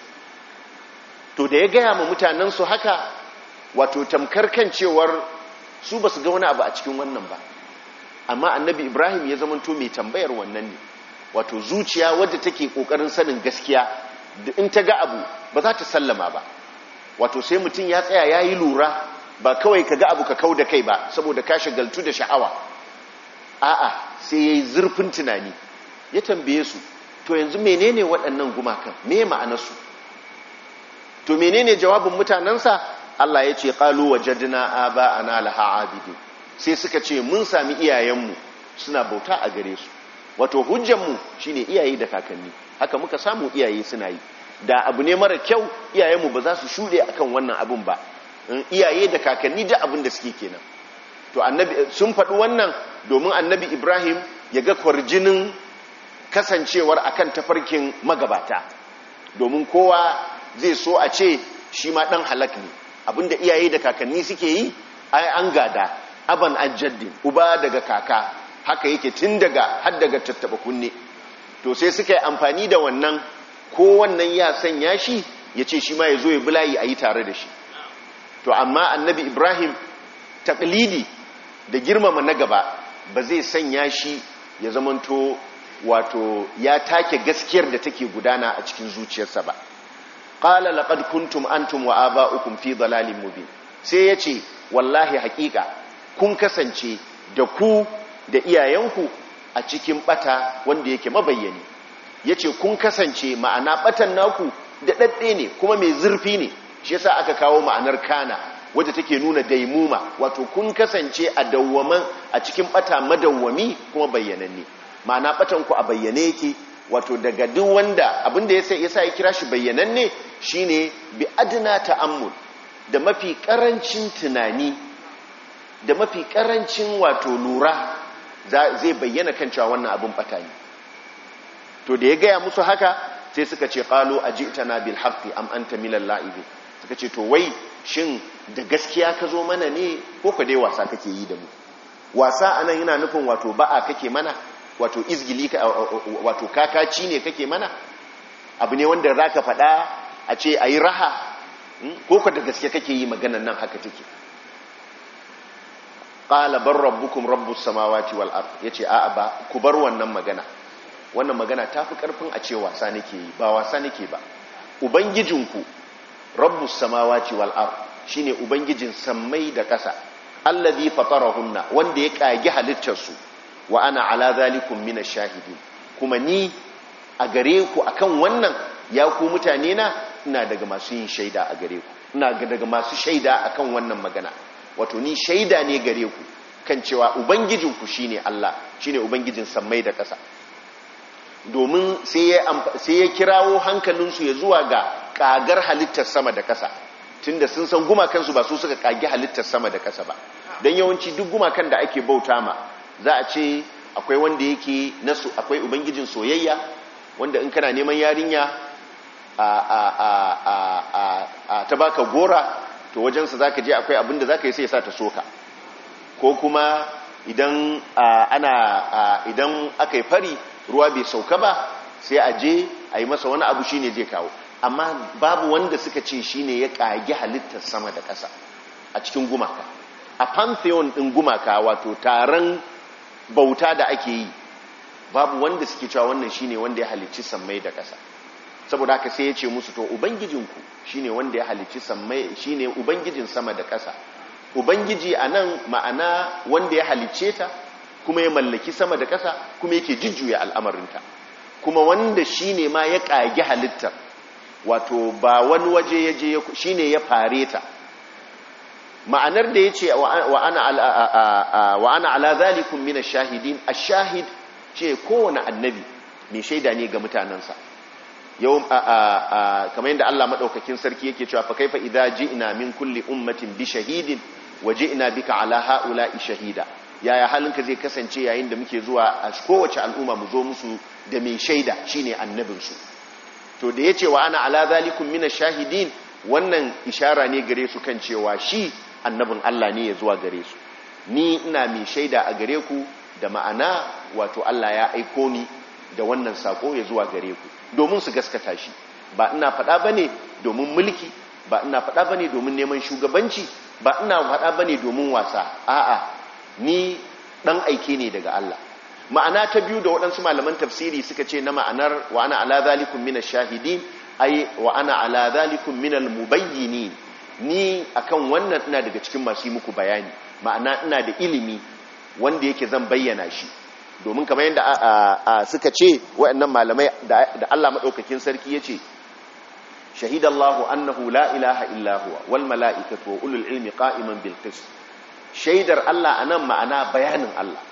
to da ya gaya ma mutanensu haka wato tamkar kan cewar su ba su ga wani abu a cikin wannan ba amma annabi ibrahim ya zamanto mai tambayar wannan ne wato zuciya wadda take kokarin sanin gaskiya da in ta ga abu ba za ta sallama ba wato sai mutum ya tsaya ya yi lura ba kawai ka ga abu ka kau da kai ba saboda ka shagaltu da sha'awa a'a sai ya yi zurfin tunani ya tambaye su to yanzu menene waɗannan gumakan me ma'anarsu to menene jawabin mutanensa Allah ya ce qalu wajadna aba'ana laha abidin sai suka ce mun sami iyayenmu suna bauta a gare su wato hujjanmu shine iyaye da kakanni haka muka samu iyaye suna yi da abu ne mara kyau iyayenmu ba za su shuɗe akan wannan abin ba iyaye da kakanni da abin da suke kenan to annabi sun faɗi wannan domin annabi ibrahim ya ga kwarjinin kasancewar akan tafarkin magabata domin kowa zai so a ce shi ma ɗan halak ne abinda iyaye da kakanni suke yi ai an gada aban ajaddin uba daga kaka haka yake tun daga har daga tattaba kunne to sai suka yi amfani da wannan ko wannan ya sanya shi ya ce shi ma ya zo ya bulayi a yi tare da shi to amma annabi ibrahim taklidi da girmama na gaba ba zai sanya shi ya zamanto wato ya take gaskiyar da take gudana a cikin zuciyarsa ba qala laqad kuntum antum wa aba'ukum fi dalalin mubin sai yace wallahi haƙiƙa kun kasance da ku da iyayenku a cikin bata wanda yake mabayyani yace kun kasance ma'ana batan naku da dadde ne kuma mai zurfi ne shi yasa aka kawo ma'anar kana wadda take nuna daimuma wato kun kasance a dawwaman a cikin bata madawwami kuma bayyananne ma'ana batan ku a bayyane yake wato daga duk wanda abinda yasa yasa ya kira shi bayyananne shine bi adna ta'ammul da mafi karancin tunani da mafi karancin wato lura zai bayyana kan cewa wannan abin bata ne to da ya gaya musu haka sai suka ce qalu ajitana bil haqqi am anta minal la'ibin suka ce to wai shin da gaskiya ka zo mana ne ko ka dai wasa kake yi da mu wasa anan yana nufin wato ba'a kake mana wato izgili wato kakaci ne kake mana abu ne wanda zaka faɗa a ce ayi raha ko ka da gaske kake yi maganan nan haka take qala bar rabbukum rabbus samawati wal ard yace a'a ba ku bar wannan magana wannan magana tafi karfin a ce wasa nake yi ba wasa nake ba ubangijinku rabbus samawati wal ard shine ubangijin sammai da ƙasa allazi fatarahunna wanda ya kage halittar su wa ana ala zalikum minash shahidin kuma ni a gare ku akan wannan ya ku mutane na ina daga masu yin shaida a gare ku ina daga masu shaida akan wannan magana wato ni shaida ne gare ku kan cewa ubangijinku shine Allah shine ubangijin sammai da ƙasa domin sai ya kirawo hankalinsu ya zuwa ga kagar halittar sama da ƙasa tunda sun san gumakansu ba su suka kage halittar sama da ƙasa ba don yawanci duk gumakan da ake bauta ma za a ce akwai wanda yake nasu akwai ubangijin soyayya wanda in kana neman yarinya a a a a a ta baka gora to wajensa za ka je akwai abin da za ka yi sai ya sa ta soka ko kuma idan ana idan aka yi fari ruwa bai sauka ba sai a je a yi masa wani abu shine zai kawo amma babu wanda suka ce shine ya kage halittar sama da ƙasa a cikin gumaka a pantheon ɗin gumaka wato taron bauta da ake yi babu wanda suke cewa wannan shine wanda ya halicci sammai da ƙasa saboda haka sai ya ce musu to ubangijinku shine wanda ya halicci sammai shine ubangijin sama da ƙasa ubangiji anan ma'ana wanda ya halicce ta kuma ya mallaki sama da ƙasa kuma yake jujjuya al'amarinta kuma wanda shine ma ya ƙage halittar wato ba wani waje ya je shine ya fare ta ma'anar da ya ce wa ana ala zalikun mina shahidin a shahid ce kowane annabi mai shaida ne ga mutanensa yau kamar yadda Allah maɗaukakin sarki yake cewa fa kaifa idza ji'na min kulli ummatin bi shahidin wa ji'na bika ala haula'i shahida yaya halinka zai kasance yayin da muke zuwa a kowace al'umma mu zo musu da mai shaida shine annabinsu to da yace wa ana ala zalikum mina shahidin wannan ishara ne gare su kan cewa shi annabin Allah ne ya zuwa gare su ni ina mai shaida a gare ku da ma'ana wato Allah ya aiko ni da wannan sako ya zuwa gare ku domin su gaskata shi ba ina faɗa bane domin mulki ba ina faɗa bane domin neman shugabanci ba ina faɗa bane domin wasa a'a ni dan aike ne daga Allah ma'ana ta biyu da waɗansu malaman tafsiri suka ce na ma'anar wa ana ala zalikum minash shahidin ai wa ana ala zalikum minal mubayyinin ni akan wannan ina daga cikin masu yi muku bayani ma'ana ina da ilimi wanda yake zan bayyana shi domin kamar yadda suka ce waɗannan malamai da Allah maɗaukakin sarki ya ce shahidallahu annahu la ilaha illa huwa wal mala'ikatu wa ulul ilmi qa'iman bil qist shaidar Allah anan ma'ana bayanin Allah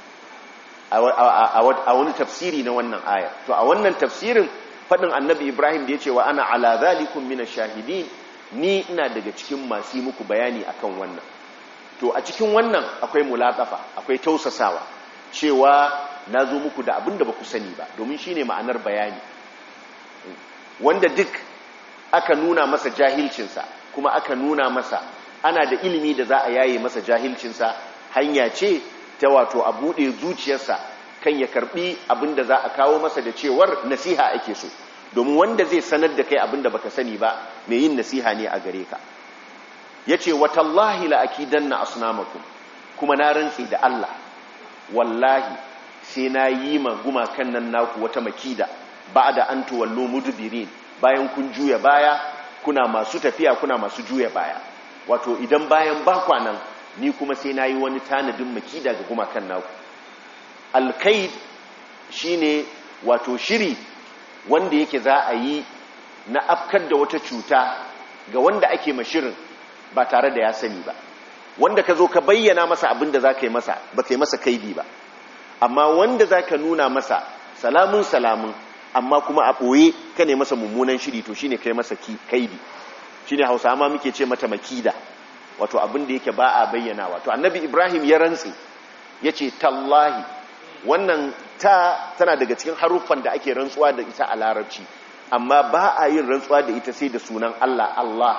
a wani tafsiri na wannan aya to a wannan tafsirin faɗin annabi Ibrahim da ya ce wa ana ala zalikum minash shahidin ni ina daga cikin masu yi muku bayani akan wannan to a cikin wannan akwai mulatafa akwai tausasawa cewa na zo muku da abin da ba ku sani ba domin shi ne ma'anar bayani wanda duk aka nuna masa jahilcinsa kuma aka nuna masa ana da ilimi da za a yaye masa jahilcinsa hanya ce ta wato a buɗe zuciyarsa kan ya karɓi abin da za a kawo masa da cewar nasiha ake so domin wanda zai sanar da kai abin da baka sani ba mai yin nasiha ne a gare ka yace watallahi la akidanna asnamakum kuma na rantsi da Allah wallahi sai na yi ma gumakan nan naku wata makida ba'da an tuwallu mudbirin bayan kun juya baya kuna masu tafiya kuna masu juya baya wato idan bayan bakwa nan ni kuma sai na yi wani tanadin makida ga gumakan naku alkaid shine wato shiri wanda yake za a yi na afkar da wata cuta ga wanda ake mashirin ba tare da ya sani ba wanda ka zo ka bayyana masa abin da za ka yi masa ba ka yi masa kaidi ba amma wanda za ka nuna masa salamun salamun amma kuma a ɓoye ka ne masa mummunan shiri to shine kai masa kaidi shine hausa ma muke ce mata makida wato abin da yake ba a bayyana wato annabi ibrahim ya rantse ya ce tallahi wannan ta tana daga cikin haruffan da ake rantsuwa da ita a larabci amma ba a yin rantsuwa da ita sai da sunan allah allah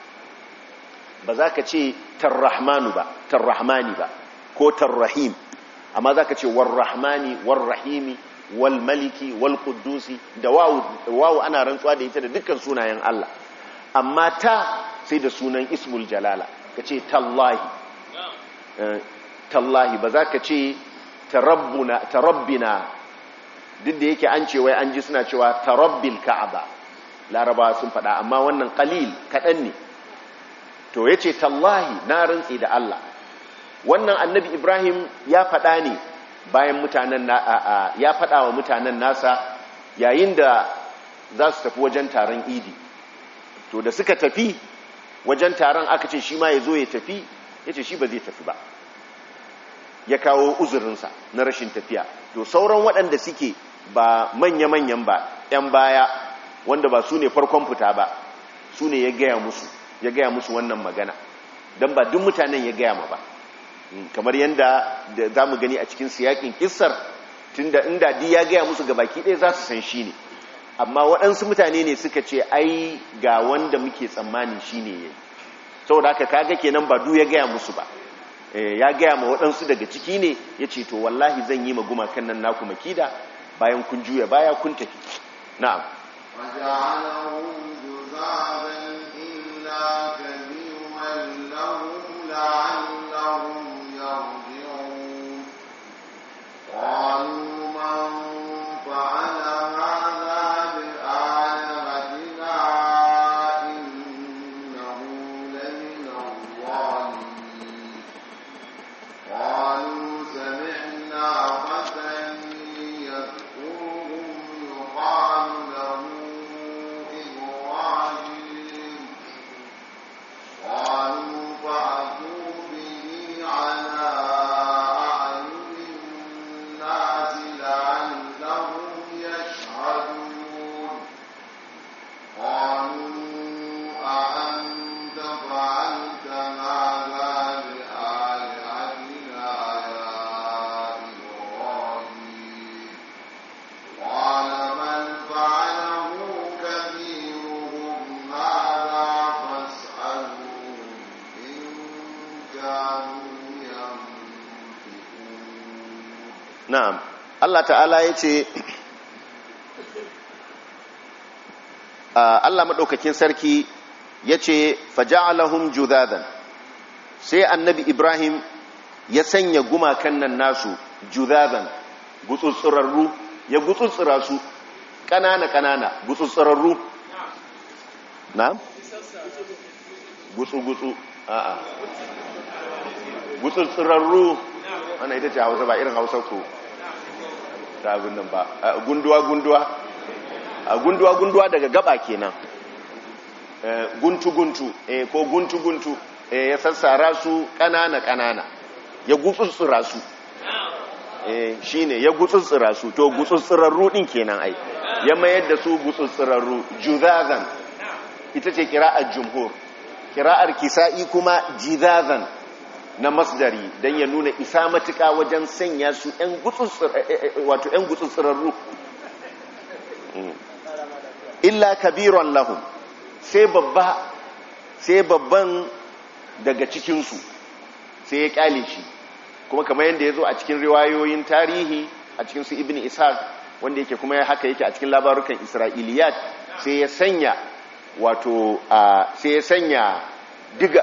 ba za ka ce tarrahmanu ba tarrahmani ba ko tarrahim amma za ka ce warrahmani warrahimi walmaliki walkudusi da wawu ana rantsuwa da ita da dukkan sunayen Allah amma ta sai da sunan ismul jalala ka ce tallahi tallahi ba za ka ce tarabbina duk da yake an ce wai an ji suna cewa tarabbil ka'aba laraba sun faɗa amma wannan qalil kaɗan ne to ya ce tallahi na rantsi da Allah wannan annabi ibrahim ya faɗa ne bayan mutanen ya faɗa wa mutanen nasa yayin da za su tafi wajen taron idi to da suka tafi wajen taron aka ce shi ma ya zo ya tafi ya ce shi ba zai tafi ba ya kawo uzurinsa na rashin tafiya to sauran waɗanda suke ba manya-manyan ba 'yan baya wanda ba su ne farkon fita ba su ne ya gaya musu ya gaya musu wannan magana don ba duk mutanen ya gaya ma ba kamar yadda za mu gani a cikin siyakin kissar tunda inda di ya gaya musu ga baki ɗaya za su san shi ne amma waɗansu mutane ne suka ce ai ga wanda muke tsammanin shi ne ya yi saboda haka kaga kenan ba du ya gaya musu ba ya gaya ma waɗansu daga ciki ne ya ce to wallahi zan yi ma gumakan nan naku makida bayan kun juya baya kun tafi na'am وجعلهم جذابا إلا كبيرا لهم لعلهم يرجعون قالوا من فعل هذا بآلهتنا إنه لمن الظالمين قالوا سمعنا فتى يذكرهم يقال له إبراهيم قالوا فأتوا به على أعين الناس لعلهم يشهدون قالوا أأنت فعلت هذا بآلهتنا يا إبراهيم قال بل فعله كبيرهم هذا فاسألوهم إن كانوا ينطقون na'am Allah ta'ala ya ce Allah maɗaukakin sarki ya ce faja'alahum judadan sai annabi Ibrahim ya sanya gumakan nan nasu judadan gutsutsurarru ya gutsutsura su ƙanana-ƙanana gutsutsurarru na? gutsu-gutsu a'a gutsutsurarru ana ita ce hausa ba irin hausa ko ta abin nan ba gunduwa-gunduwa gunduwa-gunduwa daga gaba kenan guntu-guntu ko guntu-guntu ya sassara su ƙanana-ƙanana ya gutsutsura su shi ne ya gutsutsura su to gutsutsurarru ɗin kenan ai ya mayar da su gutsutsurarru juzazan ita ce kira'ar jumhur kira'ar kisa'i kuma jizazan na masdari don ya nuna isa matuka wajen sanya su 'yan gutsutsurarru illa kabiron lahum sai babba sai babban daga cikinsu sai ya kyale shi kuma kamar yadda ya zo a cikin riwayoyin tarihi a cikin su ibn ishaq wanda yake kuma haka yake a cikin labarukan isra'iliyat sai ya sanya wato sai ya sanya diga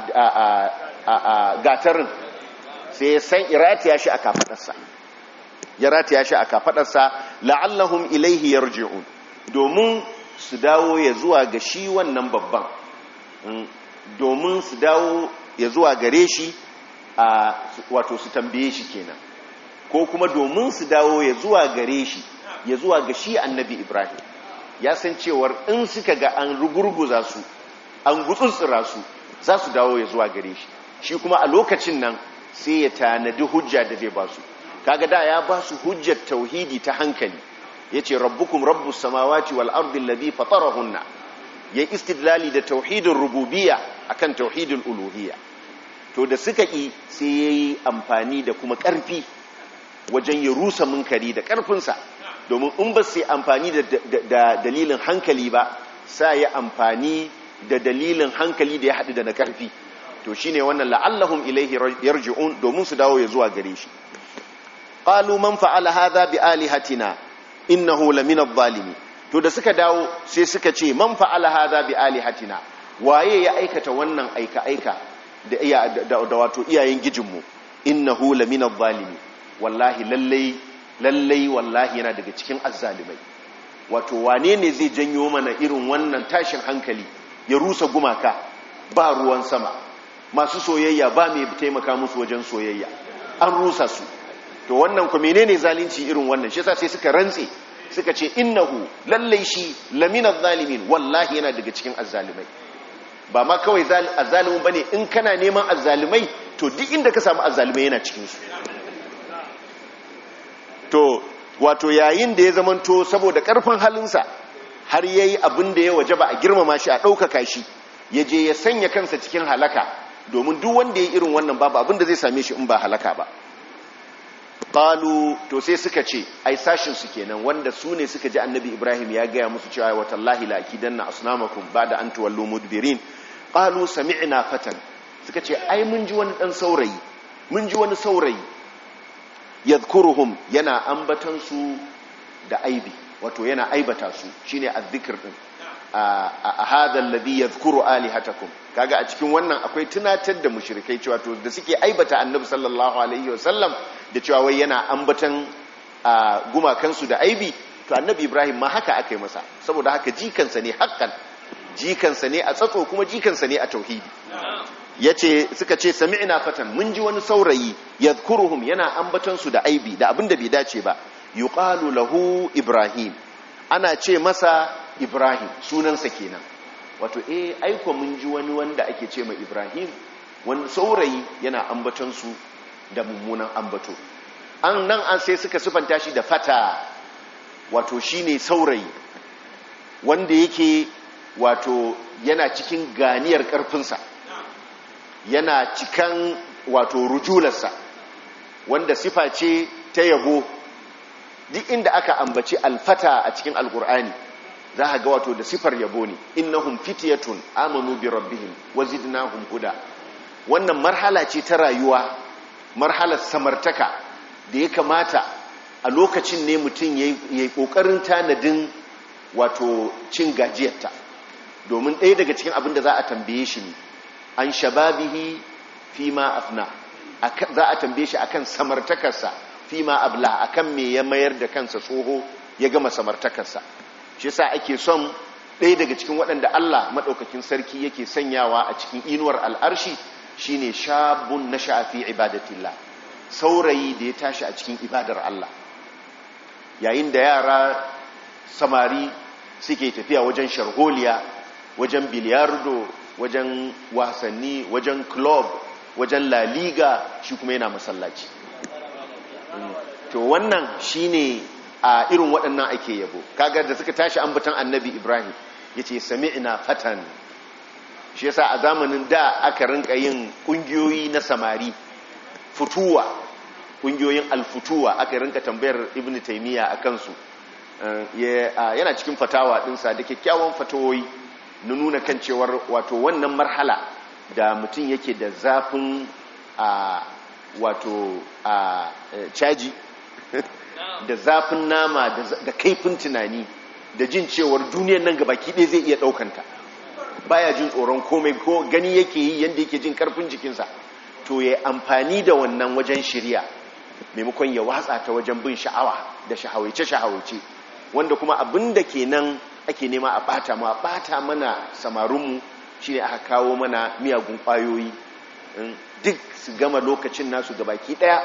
a gatarin sai ya san iratiya shi a kafadarsa ya rataya shi a kafadarsa la'allahum ilaihi yarji'un domin su dawo ya zuwa ga shi wannan babban domin su dawo ya zuwa gare shi a wato su tambaye shi kenan ko kuma domin su dawo ya zuwa gare shi ya zuwa ga shi annabi ibrahim ya san cewar in suka ga an rugurguza su an gutsutsura su za su dawo ya zuwa gare shi shi kuma a lokacin nan sai ya tanadi hujja da zai ba su kaga da ya ba su hujjar tauhidi ta hankali yace rabbukum rabbus samawati wal ardi alladhi fatarahunna ya istidlali da tauhidin rububiyya akan tauhidin uluhiyya to da suka yi sai yayi amfani da kuma karfi wajen ya rusa munkari da karfinsa domin in ba sai amfani da dalilin hankali ba sai ya amfani da dalilin hankali da ya haɗu da na karfi to shine wannan la'allahum ilaihi yarji'un domin su dawo ya zuwa gare shi qalu man fa'ala hadha bi alihatina innahu lamina adh-dhalimin to da suka dawo sai suka ce man fa'ala hadha bi alihatina waye ya aikata wannan aika aika da iya da, wato iyayen gijinmu innahu lamina adh-dhalimin wallahi lallai lallai wallahi yana daga cikin azzalimai wato wane ne zai janyo mana irin wannan tashin hankali ya rusa gumaka ba ruwan sama masu soyayya ba mai taimaka musu wajen soyayya an rusa su to wannan ku menene zalunci irin wannan shi yasa sai suka rantse suka ce innahu lallai shi laminaz zalimin wallahi yana daga cikin azzalimai ba ma kawai azzalimin bane in kana neman azzalimai to duk inda ka samu azzalimai yana cikin su to wato yayin da ya zamanto saboda karfin halinsa har yayi abin da ya wajaba a girmama shi a ɗaukaka shi ya je ya sanya kansa cikin halaka domin duk wanda ya irin wannan babu abin da zai same shi in ba halaka ba qalu to sai suka ce ai sashin su kenan wanda su ne suka ji annabi ibrahim ya gaya musu cewa wa tallahi la akidanna asnamakum ba'da an tuwallu mudbirin qalu sami'na fatan suka ce ai mun ji wani dan saurayi mun ji wani saurayi yadhkuruhum yana ambatan su da aibi wato yana aibata su shine azzikr din a hada alladhi yadhkuru alihatakum kaga a cikin wannan akwai tunatar da mushrikai cewa to da suke aibata annabi sallallahu alaihi wasallam da cewa wai yana ambatan gumakan su da aibi to annabi ibrahim ma haka aka yi masa saboda haka jikansa ne hakkan jikansa ne a tsatso kuma jikansa ne a tauhidi yace suka ce sami'na fatan mun ji wani saurayi yadhkuruhum yana ambatan su da aibi da abin da bai dace ba yuqalu lahu ibrahim ana ce masa ibrahim sunansa kenan wato eh aiko mun ji wani wanda ake ce ma ibrahim wani saurayi yana ambaton su da mummunan ambato an nan an sai suka sufanta shi da fata wato shine saurayi wanda yake wato yana cikin ganiyar karfinsa yana cikan wato rujularsa wanda sifa ce ta yabo duk inda aka ambaci alfata a cikin alkur'ani za a ga wato da sifar yabo ne innahum fityatun amanu bi rabbihim wazidnahum huda wannan marhala ce ta rayuwa marhalar samartaka da ya kamata a lokacin ne mutum yayi kokarin tanadin wato cin gajiyarta domin ɗaya daga cikin abin da za a tambaye shi ne an shababihi fi ma afna za a tambaye shi akan samartakarsa fi ma abla akan me ya mayar da kansa tsoho ya gama samartakarsa shi yasa ake son ɗaya daga cikin waɗanda Allah maɗaukakin sarki yake sanyawa a cikin inuwar al'arshi shine shabun na shafi ibadatillah saurayi da ya tashi a cikin ibadar Allah yayin da yara samari suke tafiya wajen sharholiya wajen biliyardo wajen wasanni wajen club wajen laliga shi kuma yana masallaci to wannan shine a irin waɗannan ake yabo kaga da suka tashi ambatan annabi ibrahim ya ce sami'na fatan shi yasa a zamanin da aka rinka yin ƙungiyoyi na samari futuwa ƙungiyoyin alfutuwa aka rinka tambayar ibn taimiyya a kansu yana cikin fatawa ɗinsa da kyakkyawan fatawoyi na nuna kan cewar wato wannan marhala da mutum yake da zafin a wato a caji da zafin nama da kaifin tunani da jin cewar duniyar nan gabaki ɗaya zai iya ɗaukanta baya jin tsoron komai ko gani yake yi yadda yake jin karfin jikinsa to ya amfani da wannan wajen shirya maimakon ya watsa ta wajen bin sha'awa da shahawaice-shahawaice wanda kuma abin da ke nan ake nema a bata ma bata mana samarinmu shi ne aka kawo mana miyagun kwayoyi duk su gama lokacin nasu gabaki ɗaya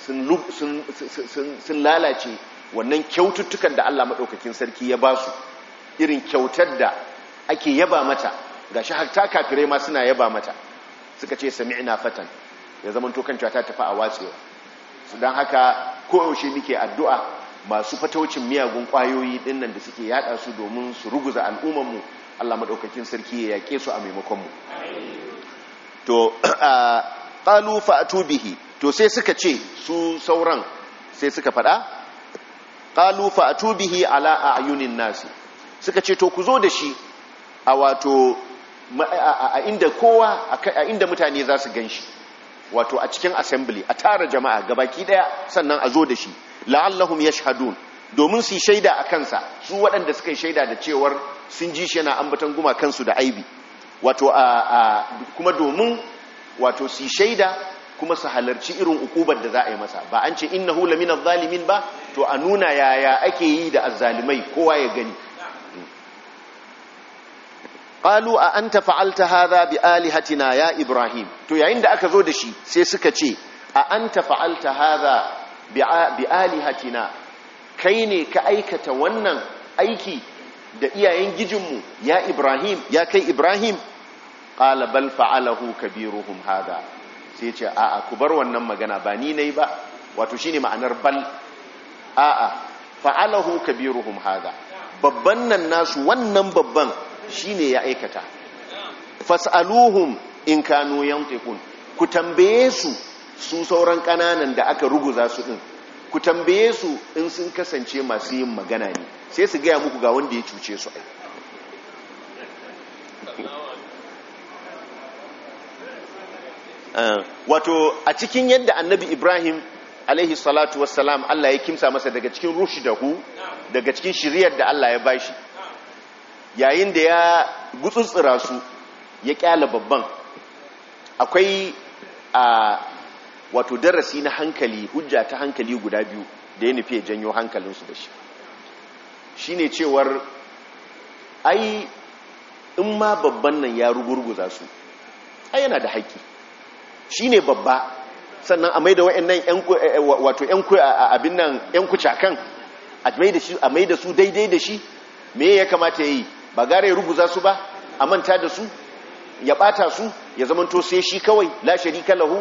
sun lalace wannan kyaututtukan da Allah maɗaukakin sarki ya ba su irin kyautar da ake yaba mata gashi har ta kafirai ma suna yaba mata suka ce sami'na fatan ya zama to kan ta tafi a watsewa su dan haka koyaushe muke addu'a masu fataucin miyagun kwayoyi dinnan da suke yada su domin su ruguza al'umman mu Allah madaukakin sarki ya yake su a maimakon mu to qalu fa'tu bihi to sai suka ce su sauran sai suka fada qalu fa'tu bihi ala a'yunin nasi suka ce to ku zo da shi a wato a inda kowa a inda mutane za su ganshi wato a cikin assembly a tara jama'a gabaki daya sannan a zo da shi la'allahum yashhadun domin su shaida a kansa su waɗanda suka yi shaida da cewar sun ji shi yana ambatan guma kansu da aibi wato a kuma domin wato su shaida kuma su halarci irin ukubar da za a yi masa ba an ce innahu lamina zalimin ba to a nuna yaya ake yi da azzalimai kowa ya gani qalu a anta fa'alta hadha bi alihatina ya ibrahim to yayin da aka zo da shi sai suka ce a anta fa'alta hadha bi alihatina kai ne ka aikata wannan aiki da iyayen gijinmu ya ibrahim ya kai ibrahim qala bal fa'alahu kabiruhum hadha sai ce a'a ku bar wannan magana ba ni nayi ba wato shine ma'anar bal a'a fa'alahu kabiruhum hadha babban nan nasu wannan babban shine ya aikata fas'aluhum in kanu yantiqun ku tambaye su su sauran kananan da aka ruguza su din ku tambaye su in sun kasance masu yin magana ne sai su gaya muku ga wanda ya cuce su ai wato a cikin yadda annabi ibrahim alaihi salatu wassalam allah ya kimsa masa daga cikin rushdahu daga cikin shiriyar da allah ya bashi yayin da ya gutsutsura su ya kyala babban akwai a wato darasi na hankali hujja ta hankali guda biyu da ya nufi ya janyo hankalinsu da shi shi ne cewar ai in ma babban nan ya rugurguza su ai yana da haƙƙi shi ne babba sannan a maida wa'annan wato abin nan 'yan kucakan a maida su daidai da shi me ya kamata ya yi ba gara ya ruguza su ba a manta da su ya bata su ya zamanto sai shi kawai la sharika lahu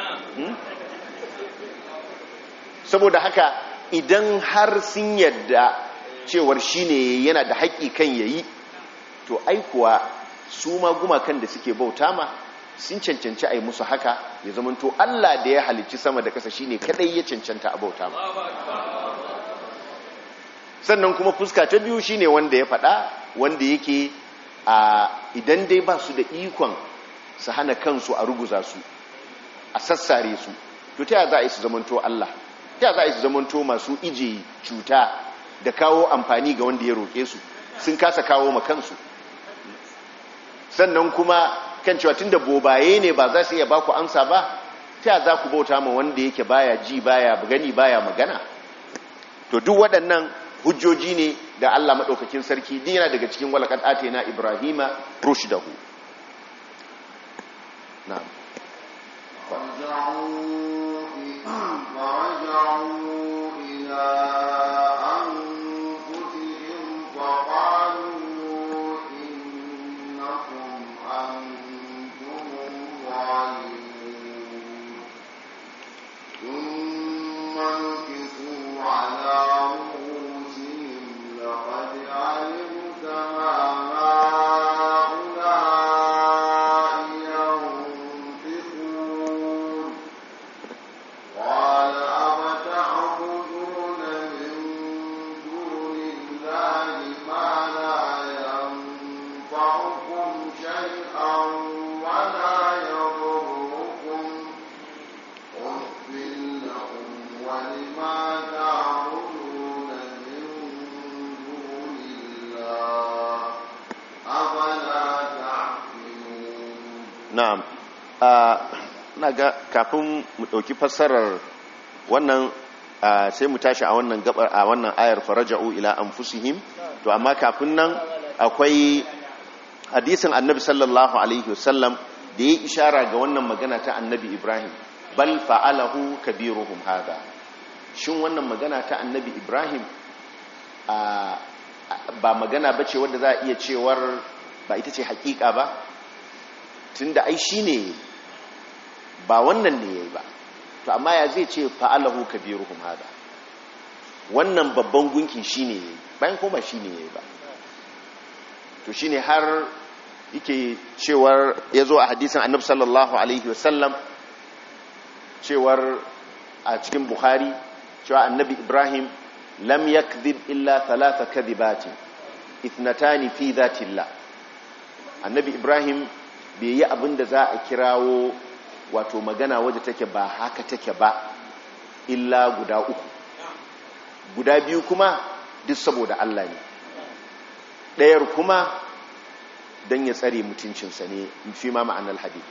saboda haka idan har sun yadda cewar shine yana da haƙƙi kan yayi to aikuwa su ma gumakan da suke bauta ma sun cancanci a yi musu haka ya zamanto Allah da ya halicci sama da kasa shine kadai ya cancanta a bauta ma sannan kuma fuska ta biyu shine wanda ya faɗa wanda yake a idan dai ba su da ikon su hana kansu a ruguza su a sassare su to ta za a yi su zamanto Allah ta za a yi su zamanto masu ije cuta da kawo amfani ga wanda ya roƙe su sun kasa kawo ma kansu sannan kuma kan cewa tun da bobaye ne ba za su iya baku amsa ba ta za ku bauta ma wanda yake baya ji baya gani baya magana to duk waɗannan hujjoji ne da Allah maɗaukakin sarki dina daga cikin walakat na Ibrahima rushdahu na'am فرجعوا إلى أنفسهم فقالوا إنكم أنتم الظالمون ثم نكسوا على رؤوسهم لقد علمت ما هؤلاء ينطقون قال أفتعبدون من دون الله ما لا ينفعكم شيئا ولا يضركم أف لكم ولما تعبدون من دون الله أفلا تعقلون na'am na ga kafin mu ɗauki fassarar wannan ah, sai mu tashi a wannan gabar a wannan ayar faraja'u ila anfusihim to amma kafin nan akwai hadisin annabi sallallahu alaihi wasallam da ya ishara ga wannan magana ta annabi ibrahim bal fa'alahu kabiruhum hada shin wannan magana ta annabi ibrahim a ba magana bace wadda za a iya cewar ba ita ce hakika ba tunda ai shine ba wannan ne yayi ba to amma ya zai ce fa'alahu kabiruhum hada wannan babban gunki shine yayi bayan kuma shine yayi ba to shine har yake cewar yazo a hadisin annabi sallallahu alaihi wasallam cewar a cikin bukhari cewa annabi ibrahim lam yakdhib illa thalatha kadhibatin ithnatani fi dhatillah annabi ibrahim bai yi abin da za a kirawo wato magana wadda take ba haka take ba illa guda uku guda biyu kuma duk saboda Allah ne ɗayar kuma don ya tsare mutuncinsa ne fi ma ma'anar hadith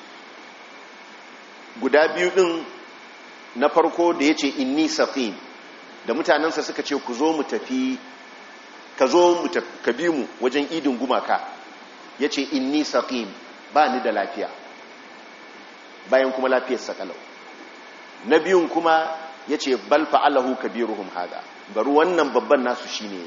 guda biyu ɗin na farko da ya ce inni safin da mutanensa suka ce ku zo mu tafi ka zo mu ka bi mu wajen idin gumaka ya ce inni saqim ba ni da lafiya bayan kuma lafiyar sakalau na biyun kuma ya ce bal fa'alahu kabiruhum hada bari wannan babban nasu shine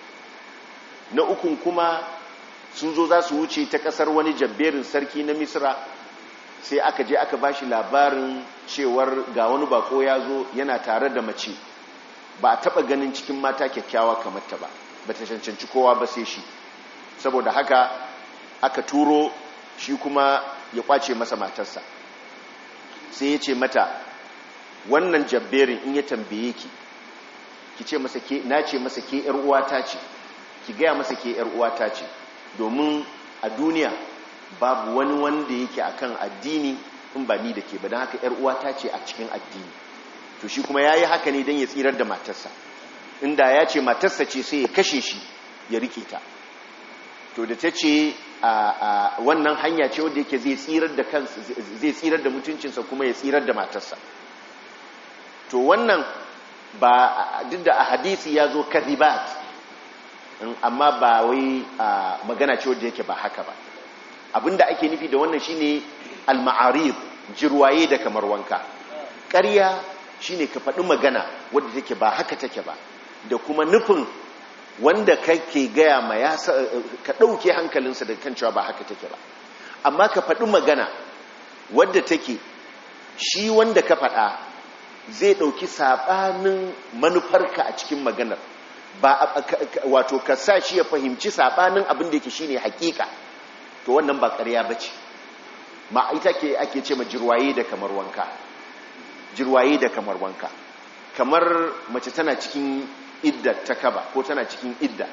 na ukun kuma sun zo za su wuce ta kasar wani jabberin sarki na misra sai aka je aka bashi labarin cewar ga wani bako ya zo yana tare da mace ba a taba ganin cikin mata kyakkyawa kamar ta ba ba ta cancanci kowa ba sai shi saboda haka aka turo shi kuma ya kwace masa matarsa sai ya ce mata wannan jabberin in ya tambaye ki ki ce masa ke na ce masa ke yar uwata ce ki gaya masa ke yar uwata ce domin a duniya babu wani wanda yake akan addini in ba ni da ke ba don haka yar uwata ce a cikin addini to shi kuma yayi haka ne don ya tsirar da matarsa inda ya ce matarsa ce sai ya kashe shi ya rike ta to da ta ce a wannan hanya ce wanda yake zai tsirar da kansa zai tsirar da mutuncinsa kuma ya tsirar da matarsa to wannan ba duk da a hadisi ya zo karibat amma ba wai magana ce wanda yake ba haka ba abinda ake nufi da wannan shine al-ma'arib jirwaye da kamar wanka ƙarya shine ka faɗi magana wadda take ba haka take ba da kuma nufin wanda kake gaya ma ya ka ɗauke hankalinsa da kan cewa ba haka take ba amma ka faɗi magana wadda take shi wanda ka faɗa zai ɗauki saɓanin manufarka a cikin maganar ba wato ka sa shi ya fahimci saɓanin abin da yake shi ne hakika to wannan ba ƙarya ba ce ma ita ke ake ce ma jirwaye da kamar wanka jirwaye da kamar wanka kamar mace tana cikin idda ta kaba ko tana cikin idda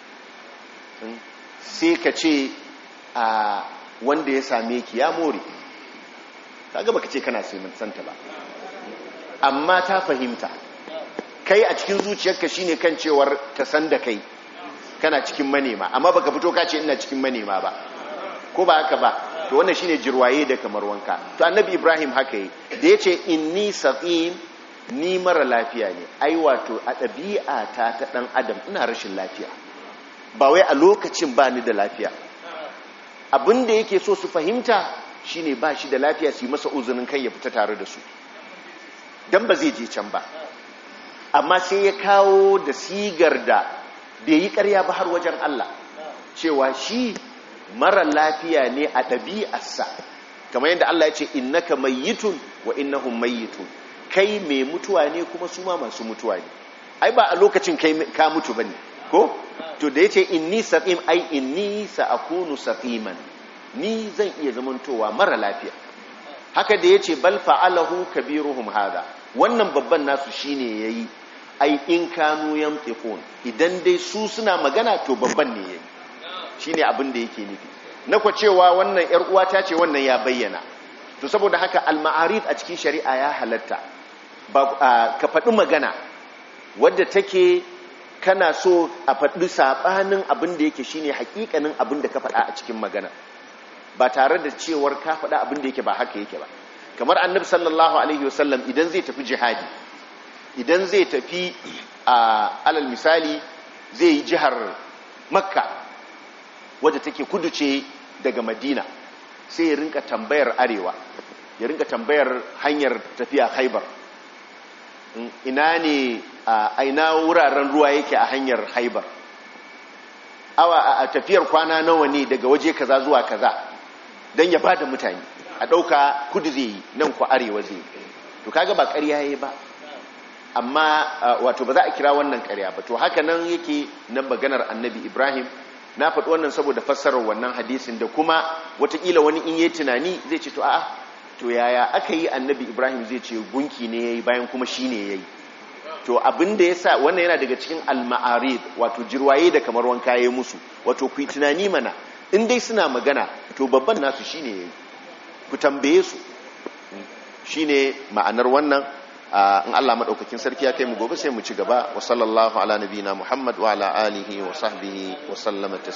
sai ka ce a wanda ya same ki ya more kaga baka ce kana santa ba amma ta fahimta kai a cikin zuciyarka shine kan cewar ta san da kai kana cikin manema amma baka fito ka ce ina cikin manema ba ko ba haka ba to wannan shine jirwaye da kamar wanka to annabi ibrahim haka yi da yace inni saqim ni mara lafiya ne ai wato a ɗabi'a ta ta ɗan adam ina rashin lafiya ba wai a lokacin ba ni da lafiya abin da yake so su fahimta shine ba shi da lafiya su yi masa uzurin kai ya fita tare da su don ba zai je can ba amma sai ya kawo da sigar da bai yi karya ba har wajen Allah cewa shi mara lafiya ne a ɗabi'arsa kamar yadda Allah ya ce innaka mayyitun wa innahum mayyitun kai mai mutuwa ne kuma su ma masu mutuwa ne ai ba a lokacin kai ka mutu bane ko to da yace inni saqim ai inni sa'akunu saqiman ni zan iya zamantowa mara lafiya haka da yace bal fa'alahu kabiruhum hada wannan babban nasu shine yayi ai in kanu yamtiqun idan dai su suna magana to babban ne yayi shine abin da yake nufi na kwa cewa wannan yar uwata ce wannan ya bayyana to saboda haka al-ma'arid a cikin shari'a ya halatta ka faɗi magana wadda take kana so a faɗi saɓanin abin da yake shine hakikanin abin da ka faɗa a cikin magana ba tare da cewar ka faɗa abin da yake ba haka yake ba kamar annabi sallallahu alaihi wasallam idan zai tafi jihadi idan zai tafi a alal misali zai yi jihar makka wadda take kudu ce daga madina sai ya rinka tambayar arewa ya rinka tambayar hanyar tafiya haibar ina ne a ina wuraren ruwa yake a hanyar haibar awa a tafiyar kwana nawa ne daga waje kaza zuwa kaza don ya bada mutane a ɗauka kudu zai yi nan ku arewa zai yi to kaga ba ƙarya yayi ba amma wato ba za a kira wannan ƙarya ba to haka nan yake nan maganar annabi ibrahim na faɗi wannan saboda fassarar wannan hadisin da kuma watakila wani in yi tunani zai ce to a'a to yaya aka yi annabi ibrahim zai ce gunki ne ya yi bayan kuma shi ne ya yi to abin da ya sa wannan yana daga cikin al-ma'arid wato jirwaye da kamar wanka ya musu wato ku yi tunani mana in dai suna magana to babban nasu shi ne ya yi ku tambaye su shi ne ma'anar wannan in Allah maɗaukakin sarki ya kai mu gobe sai mu ci gaba wa sallallahu ala nabiyina muhammad wa ala alihi wa sahbihi wa sallama